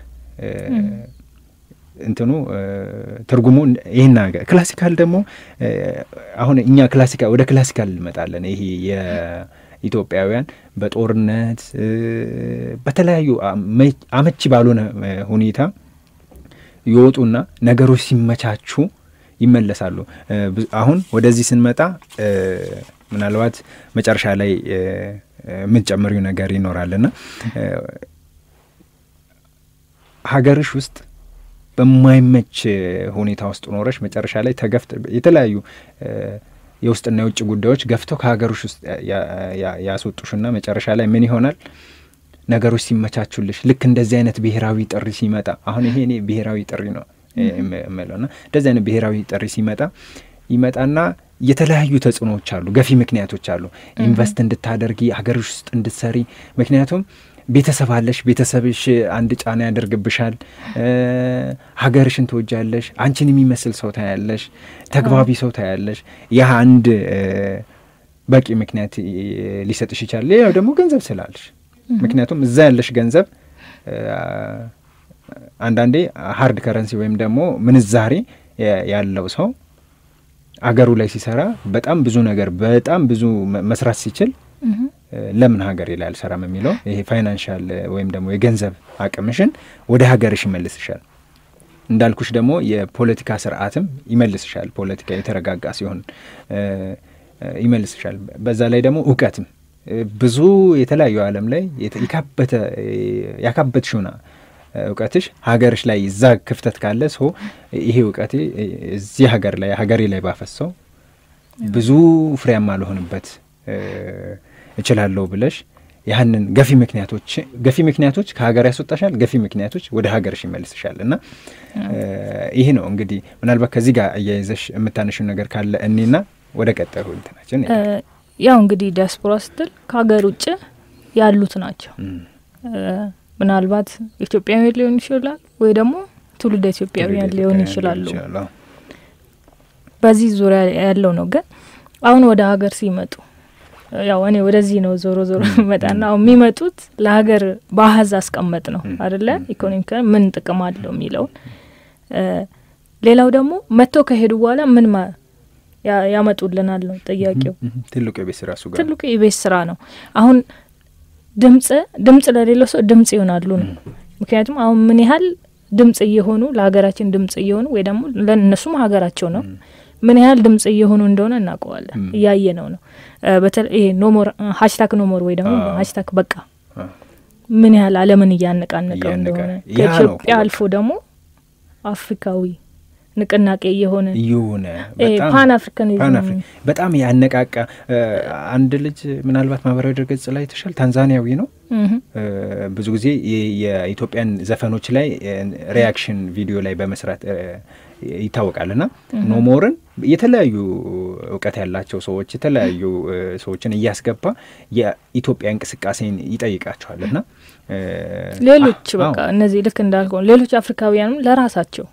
እንትኑ ትርጉሙ ይህን ነገር ክላሲካል ደግሞ አሁን እኛ ክላሲካል ወደ ክላሲካል እንመጣለን። ይሄ የኢትዮጵያውያን በጦርነት በተለያዩ አመቺ ባልሆነ ሁኔታ ይወጡና ነገሮች ሲመቻቹ ይመለሳሉ። አሁን ወደዚህ ስንመጣ ምናልባት መጨረሻ ላይ የምትጨምሪው ነገር ይኖራልና ሀገርሽ ውስጥ በማይመች ሁኔታ ውስጥ ኖረሽ መጨረሻ ላይ ተገፍተ የተለያዩ የውስጥና የውጭ ጉዳዮች ገፍተው ከሀገሮች ውስጥ ያስወጡሽና መጨረሻ ላይ ምን ይሆናል? ነገሮች ሲመቻቹልሽ ልክ እንደዚህ አይነት ብሔራዊ ጥሪ ሲመጣ አሁን ይሄ እኔ ብሔራዊ ጥሪ ነው የምለው ና እንደዚህ አይነት ብሔራዊ ጥሪ ሲመጣ ይመጣና የተለያዩ ተጽዕኖዎች አሉ፣ ገፊ ምክንያቶች አሉ። ኢንቨስት እንድታደርጊ ሀገሮች ውስጥ እንድትሰሪ ምክንያቱም ቤተሰብ አለሽ። ቤተሰብሽ አንድ ጫና ያደርግብሻል። ሀገርሽን ትወጃለሽ። አንቺን የሚመስል ሰው ታያለሽ። ተግባቢ ሰው ታያለሽ። ይህ አንድ በቂ ምክንያት ሊሰጥሽ ይችላል። ሌላው ደግሞ ገንዘብ ስላለሽ፣ ምክንያቱም እዛ ያለሽ ገንዘብ አንዳንዴ ሀርድ ከረንሲ ወይም ደግሞ ምንዛሬ ያለው ሰው አገሩ ላይ ሲሰራ በጣም ብዙ ነገር በጣም ብዙ መስራት ሲችል ለምን ሀገሬ ላይ አልሰራም የሚለው ይሄ ፋይናንሻል ወይም ደግሞ የገንዘብ አቅምሽን ወደ ሀገርሽ ይመልስሻል። እንዳልኩሽ ደግሞ የፖለቲካ ስርዓትም ይመልስሻል። ፖለቲካ የተረጋጋ ሲሆን ይመልስሻል። በዛ ላይ ደግሞ እውቀትም ብዙ የተለያዩ ዓለም ላይ የካበተ ያካበትሽውና እውቀትሽ ሀገርሽ ላይ እዛ ክፍተት ካለ ሰው ይሄ እውቀቴ እዚህ ሀገር ላይ ሀገሬ ላይ ባፈሰው ብዙ ፍሬያማ ልሆንበት እችላለሁ ብለሽ ያህንን ገፊ ምክንያቶች ገፊ ምክንያቶች ከሀገር ያስወጣሻል፣ ገፊ ምክንያቶች ወደ ሀገርሽ ይመልስሻል። እና ይሄ ነው እንግዲህ ምናልባት ከዚህ ጋር እያይዘሽ የምታነሽው ነገር ካለ እኔና ወደ ቀጣዩ እንትናችን ያው እንግዲህ ዲያስፖራ ስትል ከሀገር ውጭ ያሉት ናቸው። ምናልባት ኢትዮጵያውያን ሊሆን ይችላል ወይ ደግሞ ትውልደ ኢትዮጵያውያን ሊሆን ይችላሉ። በዚህ ዙሪያ ያለው ነው። ግን አሁን ወደ ሀገር ሲመጡ ያው እኔ ወደዚህ ነው ዞሮ ዞሮ መጣና አሁን የሚመጡት ለሀገር በአሀዝ አስቀመጥ ነው አደለ? ኢኮኖሚካ ምን ጥቅም አለው የሚለውን ሌላው ደግሞ መጥተው ከሄዱ በኋላ ምን ያመጡልናል ነው ጥያቄው። ትልቁ የቤት ስራ እሱ ጋር ትልቁ የቤት ስራ ነው። አሁን ድምጽ ድምጽ ለሌለው ሰው ድምጽ ይሆናሉ ነው። ምክንያቱም አሁን ምን ያህል ድምጽ እየሆኑ ለሀገራችን ድምጽ እየሆኑ ወይ ደግሞ ለእነሱም ሀገራቸው ነው ምን ያህል ድምጽ እየሆኑ እንደሆነ እናውቀዋለን። እያየ ነው ነው በተለይ ይሄ ኖሞር ሀሽታግ ኖሞር ወይ ደግሞ ሀሽታግ በቃ ምን ያህል ዓለምን እያነቃነቀው እንደሆነ ከኢትዮጵያ አልፎ ደግሞ አፍሪካዊ ንቅናቄ እየሆነ እየሆነ ፓን አፍሪካኒዝም በጣም ያነቃቃ አንድ ልጅ ምናልባት ማህበራዊ ድረገጽ ላይ ተሻል ታንዛኒያዊ ነው። ብዙ ጊዜ የኢትዮጵያን ዘፈኖች ላይ ሪያክሽን ቪዲዮ ላይ በመስራት ይታወቃል እና ኖሞርን የተለያዩ እውቀት ያላቸው ሰዎች የተለያዩ ሰዎችን እያስገባ የኢትዮጵያ እንቅስቃሴን ይጠይቃቸዋል እና ሌሎች በቃ እነዚህ ልክ እንዳልከው ሌሎች አፍሪካውያንም ለራሳቸው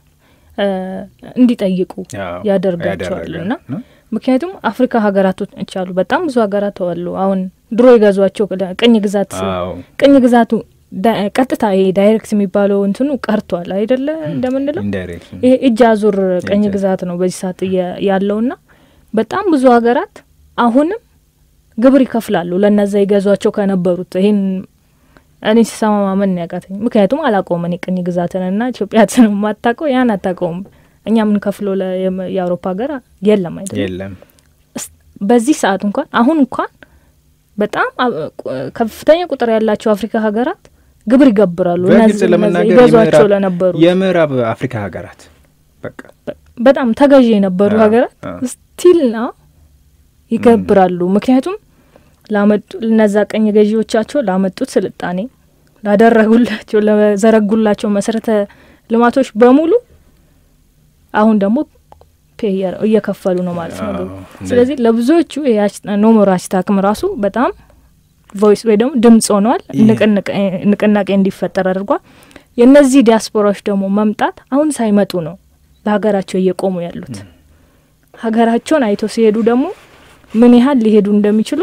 እንዲጠይቁ ያደርጋቸዋል እና ምክንያቱም አፍሪካ ሀገራቶች አሉ፣ በጣም ብዙ ሀገራት አሉ። አሁን ድሮ የገዟቸው ቅኝ ግዛት ቅኝ ግዛቱ ቀጥታ ይሄ ዳይሬክት የሚባለው እንትኑ ቀርቷል አይደለ? እንደምንለው ይሄ እጅ አዙር ቅኝ ግዛት ነው በዚህ ሰዓት ያለውና በጣም ብዙ ሀገራት አሁንም ግብር ይከፍላሉ ለእነዛ የገዟቸው ከነበሩት ይህን እኔ ሲሰማ ማመን ያቃተኝ፣ ምክንያቱም አላውቀውም እኔ ቅኝ ግዛትንና ኢትዮጵያትን የማታውቀው ያን አታውቀውም። እኛ የምንከፍለው የአውሮፓ ሀገር የለም አይደለም የለም። በዚህ ሰዓት እንኳን አሁን እንኳን በጣም ከፍተኛ ቁጥር ያላቸው አፍሪካ ሀገራት ግብር ይገብራሉ በግልጽ ለመናገር ይገዟቸው ለነበሩ የምዕራብ አፍሪካ ሀገራት በቃ በጣም ተገዢ የነበሩ ሀገራት ስቲል ና ይገብራሉ። ምክንያቱም ላመጡ እነዛ ቀኝ ገዢዎቻቸው ላመጡት ስልጣኔ ላደረጉላቸው ለዘረጉላቸው መሰረተ ልማቶች በሙሉ አሁን ደግሞ እየከፈሉ ነው ማለት ነው። ስለዚህ ለብዙዎቹ ኖሞር ሀሽታግም ራሱ በጣም ቮይስ ወይ ደግሞ ድምጽ ሆኗል፣ ንቅናቄ እንዲፈጠር አድርጓል። የእነዚህ ዲያስፖራዎች ደግሞ መምጣት አሁን ሳይመጡ ነው ለሀገራቸው እየቆሙ ያሉት። ሀገራቸውን አይተው ሲሄዱ ደግሞ ምን ያህል ሊሄዱ እንደሚችሉ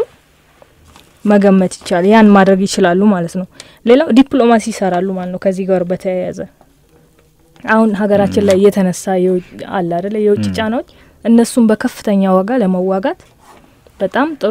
መገመት ይቻላል። ያን ማድረግ ይችላሉ ማለት ነው። ሌላው ዲፕሎማሲ ይሰራሉ ማለት ነው። ከዚህ ጋር በተያያዘ አሁን ሀገራችን ላይ እየተነሳ አለ አደለ የውጭ ጫናዎች እነሱን በከፍተኛ ዋጋ ለመዋጋት በጣም ጥሩ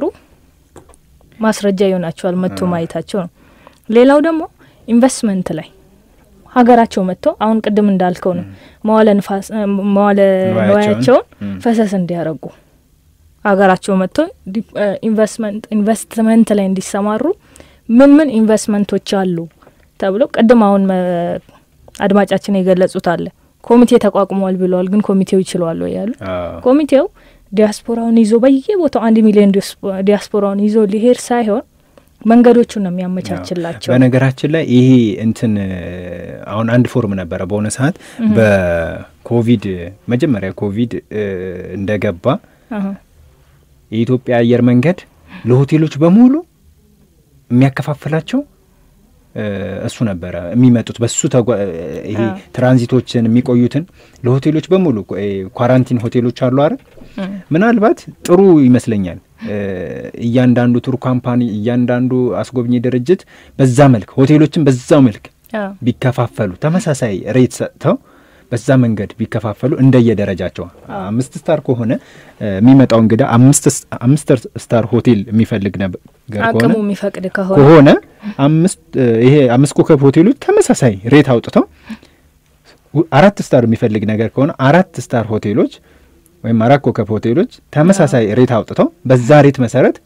ማስረጃ ይሆናቸዋል መጥቶ ማየታቸው ነው። ሌላው ደግሞ ኢንቨስትመንት ላይ ሀገራቸው መጥተው አሁን ቅድም እንዳልከው ነው መዋለ ንፋስ መዋለ ንዋያቸውን ፈሰስ እንዲያደርጉ ሀገራቸው መጥተው ኢንቨስትመንት ኢንቨስትመንት ላይ እንዲሰማሩ ምን ምን ኢንቨስትመንቶች አሉ ተብለው ቅድም አሁን አድማጫችን የገለጹት አለ ኮሚቴ ተቋቁሟል ብለዋል። ግን ኮሚቴው ይችለዋል ወይ ያሉ ኮሚቴው ዲያስፖራውን ይዞ በየቦታው አንድ ሚሊዮን ዲያስፖራውን ይዞ ሊሄድ ሳይሆን መንገዶቹን ነው የሚያመቻችላቸው። በነገራችን ላይ ይሄ እንትን አሁን አንድ ፎርም ነበረ በሆነ ሰዓት በኮቪድ መጀመሪያ ኮቪድ እንደገባ የኢትዮጵያ አየር መንገድ ለሆቴሎች በሙሉ የሚያከፋፍላቸው እሱ ነበረ የሚመጡት በሱ ይሄ ትራንዚቶችን የሚቆዩትን ለሆቴሎች በሙሉ ኳራንቲን ሆቴሎች አሉ አይደል? ምናልባት ጥሩ ይመስለኛል። እያንዳንዱ ቱር ካምፓኒ፣ እያንዳንዱ አስጎብኚ ድርጅት በዛ መልክ ሆቴሎችን በዛው መልክ ቢከፋፈሉ ተመሳሳይ ሬት ሰጥተው በዛ መንገድ ቢከፋፈሉ እንደየደረጃቸው አምስት ስታር ከሆነ የሚመጣው እንግዳ አምስት ስታር ሆቴል የሚፈልግ ነገር አቅሙ የሚፈቅድ ከሆነ አምስት ይሄ አምስት ኮከብ ሆቴሎች ተመሳሳይ ሬት አውጥተው አራት ስታር የሚፈልግ ነገር ከሆነ አራት ስታር ሆቴሎች ወይም አራት ኮከብ ሆቴሎች ተመሳሳይ ሬት አውጥተው በዛ ሬት መሰረት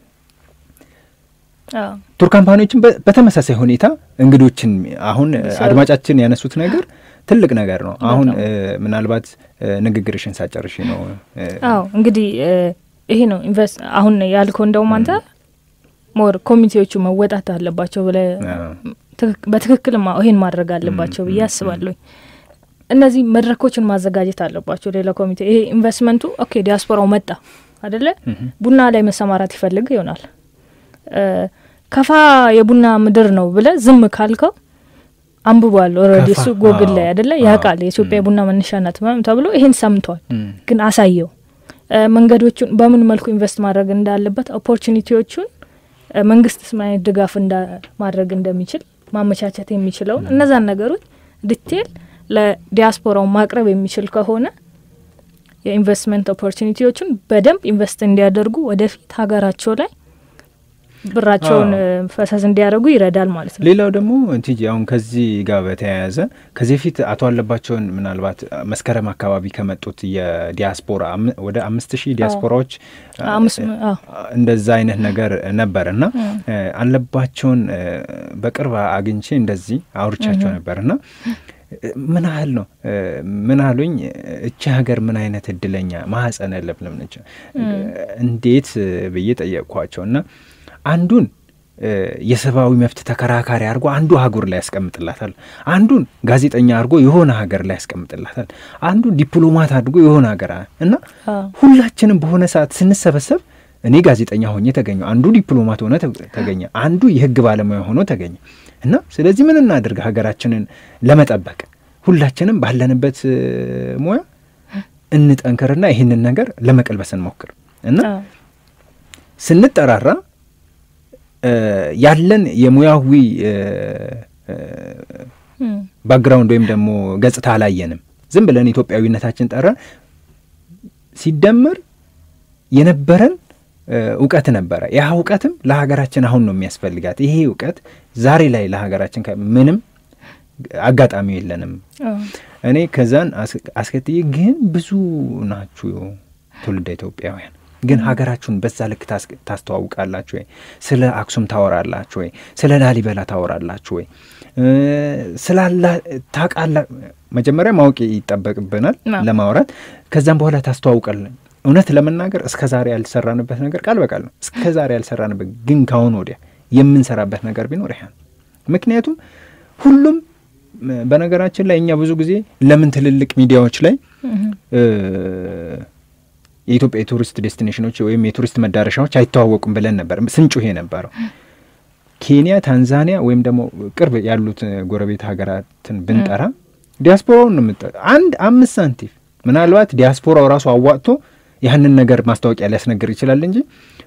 ቱር ካምፓኒዎችን በተመሳሳይ ሁኔታ እንግዶችን አሁን አድማጫችን ያነሱት ነገር ትልቅ ነገር ነው። አሁን ምናልባት ንግግርሽን ሳጨርሽ ነው። አዎ እንግዲህ ይሄ ነው ኢንቨስት አሁን ያልከው እንደውም አንተ ሞር ኮሚቴዎቹ መወጣት አለባቸው ብለ በትክክል ይሄን ማድረግ አለባቸው ብዬ አስባለሁ። እነዚህ መድረኮችን ማዘጋጀት አለባቸው። ሌላ ኮሚቴ ይሄ ኢንቨስትመንቱ ኦኬ ዲያስፖራው መጣ አደለ፣ ቡና ላይ መሰማራት ይፈልግ ይሆናል። ከፋ የቡና ምድር ነው ብለ ዝም ካልከው አንብቧል ኦልሬዲ እሱ ጎግል ላይ አደለ ያውቃል። የኢትዮጵያ የቡና መነሻ ናት ተብሎ ይሄን ሰምቷል። ግን አሳየው መንገዶቹን በምን መልኩ ኢንቨስት ማድረግ እንዳለበት ኦፖርቹኒቲዎቹን መንግስትስ ምን አይነት ድጋፍ ማድረግ እንደሚችል ማመቻቸት የሚችለውን እነዛን ነገሮች ዲቴል ለዲያስፖራው ማቅረብ የሚችል ከሆነ የኢንቨስትመንት ኦፖርቹኒቲዎቹን በደንብ ኢንቨስት እንዲያደርጉ ወደፊት ሀገራቸው ላይ ብራቸውን ፈሰስ እንዲያደርጉ ይረዳል ማለት ነው። ሌላው ደግሞ እንቲጂ አሁን ከዚህ ጋር በተያያዘ ከዚህ በፊት አቶ አለባቸውን ምናልባት መስከረም አካባቢ ከመጡት የዲያስፖራ ወደ አምስት ሺህ ዲያስፖራዎች እንደዛ አይነት ነገር ነበር እና አለባቸውን በቅርብ አግኝቼ እንደዚህ አውርቻቸው ነበር እና ምን ያህል ነው ምን አሉኝ፣ እቺ ሀገር ምን አይነት እድለኛ ማህፀነ ለምለም ነች እንዴት ብዬ ጠየቅኳቸው እና አንዱን የሰብአዊ መብት ተከራካሪ አድርጎ አንዱ ሀገር ላይ ያስቀምጥላታል። አንዱን ጋዜጠኛ አድርጎ የሆነ ሀገር ላይ ያስቀምጥላታል። አንዱን ዲፕሎማት አድርጎ የሆነ ሀገር እና ሁላችንም በሆነ ሰዓት ስንሰበሰብ እኔ ጋዜጠኛ ሆኜ ተገኘ፣ አንዱ ዲፕሎማት ሆነ ተገኘ፣ አንዱ የህግ ባለሙያ ሆኖ ተገኘ እና ስለዚህ ምን እናድርግ ሀገራችንን ለመጠበቅ ሁላችንም ባለንበት ሙያ እንጠንክርና ይህንን ነገር ለመቀልበስ እንሞክር እና ስንጠራራ ያለን የሙያዊ ባክግራውንድ ወይም ደግሞ ገጽታ አላየንም። ዝም ብለን ኢትዮጵያዊነታችን ጠራን። ሲደመር የነበረን እውቀት ነበረ። ያ እውቀትም ለሀገራችን አሁን ነው የሚያስፈልጋት። ይሄ እውቀት ዛሬ ላይ ለሀገራችን ምንም አጋጣሚ የለንም። እኔ ከዛን አስከትዬ ግን ብዙ ናችሁ ትውልደ ኢትዮጵያውያን ግን ሀገራችሁን በዛ ልክ ታስተዋውቃላችሁ ወይ? ስለ አክሱም ታወራላችሁ ወይ? ስለ ላሊበላ ታወራላችሁ ወይ? ስላላ ታቃላ መጀመሪያ ማወቅ ይጠበቅብናል ለማውራት። ከዛም በኋላ ታስተዋውቃለን። እውነት ለመናገር እስከ ዛሬ ያልሰራንበት ነገር ቃል በቃል ነው። እስከ ዛሬ ያልሰራንበት ግን ካሁን ወዲያ የምንሰራበት ነገር ቢኖር ይሄ ምክንያቱም ሁሉም በነገራችን ላይ እኛ ብዙ ጊዜ ለምን ትልልቅ ሚዲያዎች ላይ የኢትዮጵያ የቱሪስት ዴስቲኔሽኖች ወይም የቱሪስት መዳረሻዎች አይተዋወቁም ብለን ነበር ስንጩህ የነበረው። ኬንያ፣ ታንዛኒያ ወይም ደግሞ ቅርብ ያሉት ጎረቤት ሀገራትን ብንጠራ ዲያስፖራውን ነው የምጠ አንድ አምስት ሳንቲም ምናልባት ዲያስፖራው ራሱ አዋጥቶ ያህንን ነገር ማስታወቂያ ሊያስነግር ይችላል እንጂ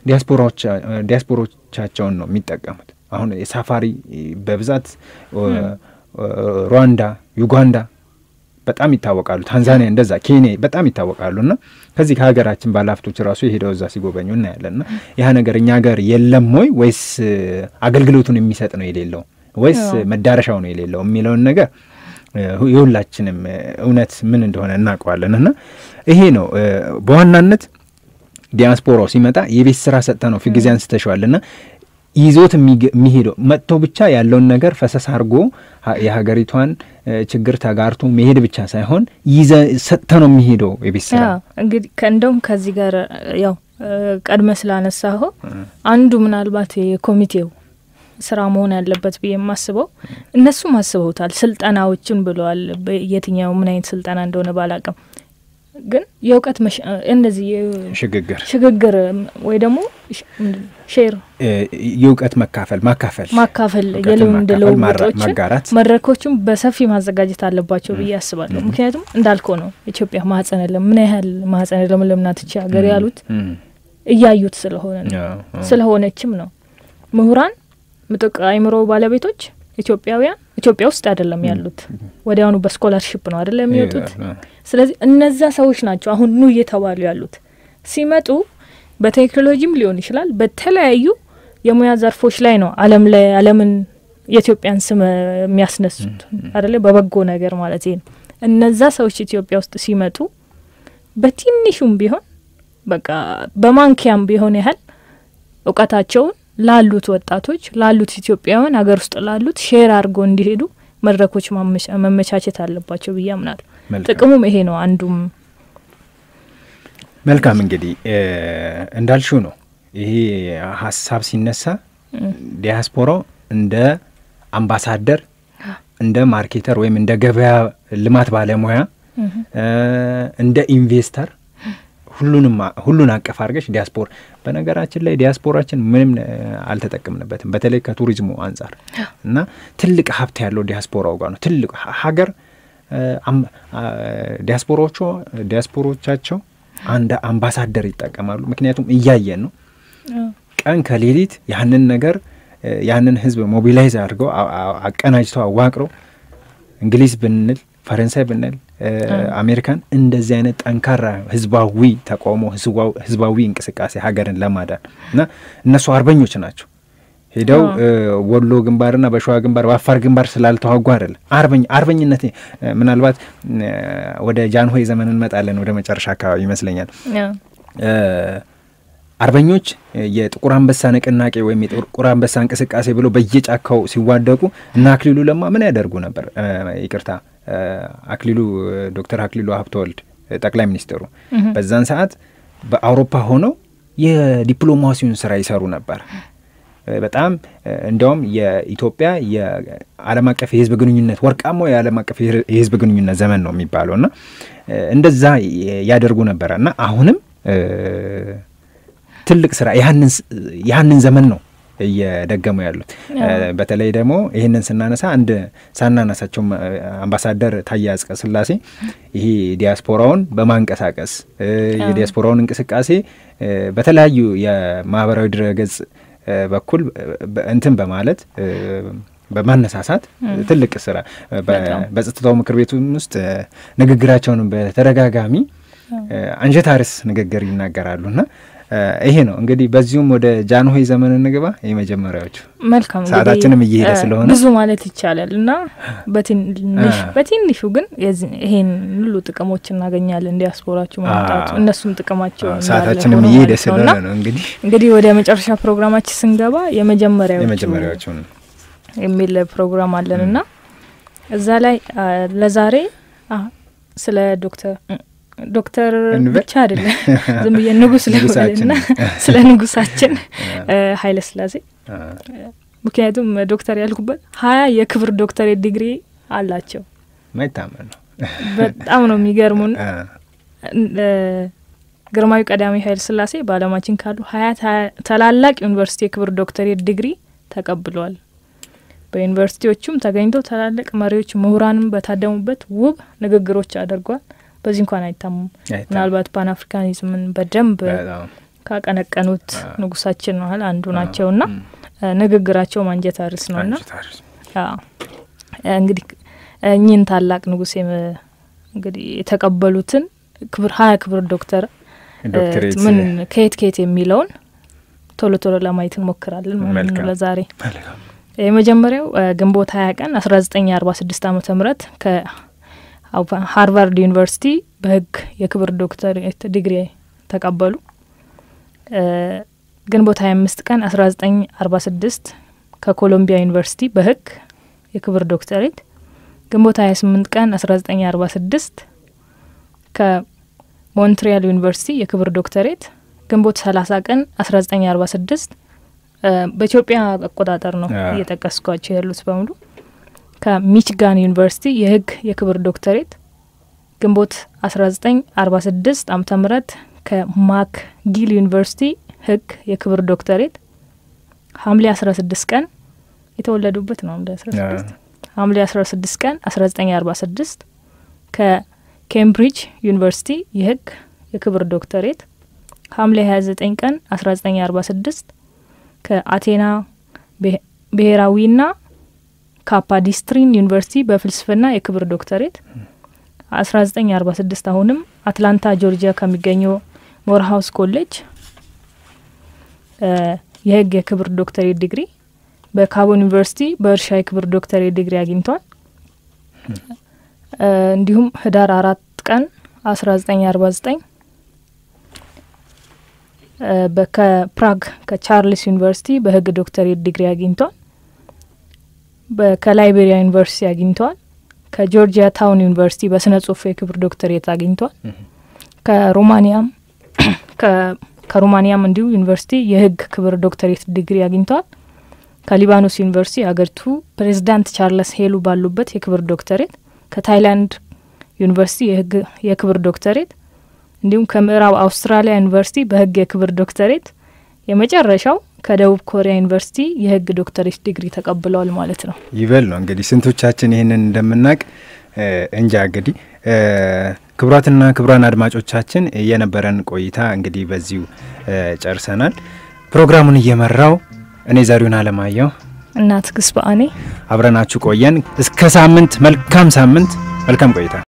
ዲያስፖሮቻቸውን ነው የሚጠቀሙት። አሁን የሳፋሪ በብዛት ሩዋንዳ፣ ዩጋንዳ በጣም ይታወቃሉ። ታንዛኒያ እንደዛ፣ ኬንያ በጣም ይታወቃሉ። እና ከዚህ ከሀገራችን ባለሀብቶች ራሱ የሄደው እዛ ሲጎበኙ እናያለን። እና ያ ነገር እኛ ሀገር የለም ወይ ወይስ አገልግሎቱን የሚሰጥ ነው የሌለው ወይስ መዳረሻው ነው የሌለው የሚለውን ነገር የሁላችንም እውነት ምን እንደሆነ እናውቀዋለን። እና ይሄ ነው በዋናነት ዲያስፖራው ሲመጣ የቤት ስራ ሰጥተ ነው ፊት ጊዜ አንስተሸዋል ና ይዞት የሚሄደው መጥቶ ብቻ ያለውን ነገር ፈሰስ አድርጎ የሀገሪቷን ችግር ተጋርቶ መሄድ ብቻ ሳይሆን ይዘ ሰጥተ ነው የሚሄደው የቤት ስራ። እንግዲህ እንደውም ከዚህ ጋር ያው ቀድመ ስላነሳኸው አንዱ ምናልባት የኮሚቴው ስራ መሆን ያለበት ብዬ የማስበው እነሱም አስበውታል። ስልጠናዎችን ብለዋል። የትኛው ምን አይነት ስልጠና እንደሆነ ባላቅም ግን የእውቀት እንደዚህ ሽግግር ሽግግር ወይ ደግሞ ሼር የእውቀት መካፈል ማካፈል ማካፈል የልምድ ልውውጦችን ማጋራት መድረኮችም በሰፊ ማዘጋጀት አለባቸው ብዬ አስባለሁ። ምክንያቱም እንዳልከው ነው ኢትዮጵያ ማህጸነ ለም ምን ያህል ማህጸነ ለምለም ናት ይቺ ሀገር ያሉት እያዩት ስለሆነ ነው ስለሆነችም ነው ምሁራን ምጡቅ አእምሮ ባለቤቶች ኢትዮጵያውያን ኢትዮጵያ ውስጥ አይደለም ያሉት፣ ወዲያውኑ በስኮላርሽፕ ነው አይደለም የሚወጡት። ስለዚህ እነዛ ሰዎች ናቸው አሁን ኑ እየተባሉ ያሉት። ሲመጡ በቴክኖሎጂም ሊሆን ይችላል በተለያዩ የሙያ ዘርፎች ላይ ነው አለም ላይ አለምን የኢትዮጵያን ስም የሚያስነሱት አይደለ በበጎ ነገር ማለት ነው። እነዛ ሰዎች ኢትዮጵያ ውስጥ ሲመጡ በትንሹም ቢሆን በቃ በማንኪያም ቢሆን ያህል እውቀታቸውን ላሉት ወጣቶች ላሉት ኢትዮጵያውያን ሀገር ውስጥ ላሉት ሼር አድርጎ እንዲሄዱ መድረኮች መመቻቸት አለባቸው ብዬ አምናለሁ። ጥቅሙም ይሄ ነው አንዱም። መልካም እንግዲህ እንዳልሽው ነው። ይሄ ሀሳብ ሲነሳ ዲያስፖራው እንደ አምባሳደር፣ እንደ ማርኬተር ወይም እንደ ገበያ ልማት ባለሙያ፣ እንደ ኢንቨስተር ሁሉንም ሁሉን አቀፍ አድርገሽ ዲያስፖራ በነገራችን ላይ ዲያስፖራችን ምንም አልተጠቀምንበትም፣ በተለይ ከቱሪዝሙ አንጻር እና ትልቅ ሀብት ያለው ዲያስፖራው ጋር ነው። ትልቅ ሀገር ዲያስፖራዎቹ ዲያስፖሮቻቸው አንድ አምባሳደር ይጠቀማሉ። ምክንያቱም እያየን ነው ቀን ከሌሊት ያንን ነገር ያንን ህዝብ ሞቢላይዝ አድርገው አቀናጅተው አዋቅረው እንግሊዝ ብንል ፈረንሳይ ብንል አሜሪካን እንደዚህ አይነት ጠንካራ ህዝባዊ ተቃውሞ ህዝባዊ እንቅስቃሴ ሀገርን ለማዳን እና እነሱ አርበኞች ናቸው። ሄደው ወሎ ግንባርና በሸዋ ግንባር በአፋር ግንባር ስላልተዋጉ አይደለም። አርበኝ አርበኝነት ምናልባት ወደ ጃንሆይ ዘመን እንመጣለን ወደ መጨረሻ አካባቢ ይመስለኛል። አርበኞች የጥቁር አንበሳ ንቅናቄ ወይም የጥቁር አንበሳ እንቅስቃሴ ብሎ በየጫካው ሲዋደቁ እና አክሊሉ ለማ ምን ያደርጉ ነበር? ይቅርታ አክሊሉ ዶክተር አክሊሉ ሀብተወልድ ጠቅላይ ሚኒስትሩ በዛን ሰዓት በአውሮፓ ሆነው የዲፕሎማሲውን ስራ ይሰሩ ነበር። በጣም እንዲያውም የኢትዮጵያ የዓለም አቀፍ የህዝብ ግንኙነት ወርቃማው የዓለም አቀፍ የህዝብ ግንኙነት ዘመን ነው የሚባለው እና እንደዛ ያደርጉ ነበረ እና አሁንም ትልቅ ስራ ያህንን ዘመን ነው እየደገሙ ያሉት። በተለይ ደግሞ ይህንን ስናነሳ አንድ ሳናነሳቸው አምባሳደር ታዬ አጽቀሥላሴ ይሄ ዲያስፖራውን በማንቀሳቀስ የዲያስፖራውን እንቅስቃሴ በተለያዩ የማህበራዊ ድረገጽ በኩል እንትን በማለት በማነሳሳት ትልቅ ስራ በጸጥታው ምክር ቤቱ ውስጥ ንግግራቸውን በተደጋጋሚ አንጀት አርስ ንግግር ይናገራሉና ይሄ ነው እንግዲህ። በዚሁም ወደ ጃንሆይ ዘመን እንግባ። የመጀመሪያዎቹ መልካም ሰዓታችንም እየሄደ ስለሆነ ብዙ ማለት ይቻላል እና በትንሽ በትንሹ ግን ይሄን ሁሉ ጥቅሞች እናገኛለን። ዲያስፖራችሁ መምጣቱ እነሱም ጥቅማቸው ሰዓታችንም እየሄደ ስለሆነ ነው እንግዲህ እንግዲህ ወደ መጨረሻ ፕሮግራማችን ስንገባ የመጀመሪያዎቹ የመጀመሪያዎቹ የሚል ፕሮግራም አለን እና እዛ ላይ ለዛሬ ስለ ዶክተር ዶክተር ብቻ አይደለም ዝም ብዬ ንጉስ ልበልና ስለ ንጉሳችን ኃይለ ሥላሴ ምክንያቱም ዶክተር ያልኩበት ሀያ የክብር ዶክተሬት ዲግሪ አላቸው። ማይታመን ነው። በጣም ነው የሚገርሙን። ግርማዊ ቀዳማዊ ኃይለ ሥላሴ በዓለማችን ካሉ ሀያ ታላላቅ ዩኒቨርሲቲ የክብር ዶክተሬት ዲግሪ ተቀብለዋል። በዩኒቨርሲቲዎቹም ተገኝተው ታላላቅ መሪዎች፣ ምሁራንም በታደሙበት ውብ ንግግሮች አድርጓል። በዚህ እንኳን አይታሙም። ምናልባት ፓን አፍሪካኒዝምን በደንብ ካቀነቀኑት ንጉሳችን መሀል አንዱ ናቸው እና ንግግራቸው ማንጀት አርስ ነው እና እንግዲህ እኚህን ታላቅ ንጉስ እንግዲህ የተቀበሉትን ክብር ሀያ ክብር ዶክተር ምን ከየት ከየት የሚለውን ቶሎ ቶሎ ለማየት እንሞክራለን ማለት ነው ለዛሬ የመጀመሪያው ግንቦት ሀያ ቀን አስራ ዘጠኝ አርባ ስድስት አመተ ምህረት ከሃርቫርድ ዩኒቨርሲቲ በህግ የክብር ዶክተሬት ዲግሪ ተቀበሉ። ግንቦት ሀያ አምስት ቀን አስራ ዘጠኝ አርባ ስድስት ከኮሎምቢያ ዩኒቨርሲቲ በህግ የክብር ዶክተሬት ግንቦት 28 ቀን 1946 ከሞንትሪያል ዩኒቨርሲቲ የክብር ዶክተሬት ግንቦት 30 ቀን 1946 በኢትዮጵያ አቆጣጠር ነው እየጠቀስኳቸው ያሉት በሙሉ ከሚችጋን ዩኒቨርሲቲ የህግ የክብር ዶክተሬት ግንቦት 1946 ዓመተ ምህረት ከማክ ጊል ዩኒቨርሲቲ ህግ የክብር ዶክተሬት ሐምሌ 16 ቀን የተወለዱበት ነው ሐምሌ 16 ሐምሌ 16 ቀን 1946 ከኬምብሪጅ ዩኒቨርሲቲ የህግ የክብር ዶክተሬት ሐምሌ 29 ቀን 1946 ከአቴና ብሔራዊና ካፓዲስትሪን ዩኒቨርሲቲ በፍልስፍና የክብር ዶክተሬት 1946 አሁንም አትላንታ ጆርጂያ ከሚገኘው ሞርሃውስ ኮሌጅ የህግ የክብር ዶክተሬት ዲግሪ በካቦን ዩኒቨርሲቲ በእርሻ የክብር ዶክተሬት ዲግሪ አግኝቷል። እንዲሁም ህዳር አራት ቀን አስራ ዘጠኝ አርባ ዘጠኝ ከፕራግ ከቻርልስ ዩኒቨርሲቲ በህግ ዶክተሬት ዲግሪ አግኝቷል። ከላይቤሪያ ዩኒቨርሲቲ አግኝቷል። ከጆርጂያ ታውን ዩኒቨርሲቲ በስነ ጽሁፍ የክብር ዶክተሬት አግኝቷል። ከሮማኒያም ከሮማኒያም እንዲሁ ዩኒቨርሲቲ የህግ ክብር ዶክተሬት ዲግሪ አግኝቷል። ከሊባኖስ ዩኒቨርሲቲ አገሪቱ ፕሬዚዳንት ቻርለስ ሄሉ ባሉበት የክብር ዶክተሬት፣ ከታይላንድ ዩኒቨርሲቲ የህግ የክብር ዶክተሬት እንዲሁም ከምዕራብ አውስትራሊያ ዩኒቨርሲቲ በህግ የክብር ዶክተሬት የመጨረሻው ከደቡብ ኮሪያ ዩኒቨርሲቲ የህግ ዶክተሬት ዲግሪ ተቀብለዋል ማለት ነው። ይበል ነው እንግዲህ ስንቶቻችን ይህንን እንደምናውቅ እንጃ። እንግዲህ ክቡራትና ክቡራን አድማጮቻችን የነበረን ቆይታ እንግዲህ በዚሁ ጨርሰናል። ፕሮግራሙን እየመራው እኔ ዘሪሁን አለማየሁ እና ትግስት በአኔ አብረናችሁ ቆየን። እስከ ሳምንት፣ መልካም ሳምንት፣ መልካም ቆይታ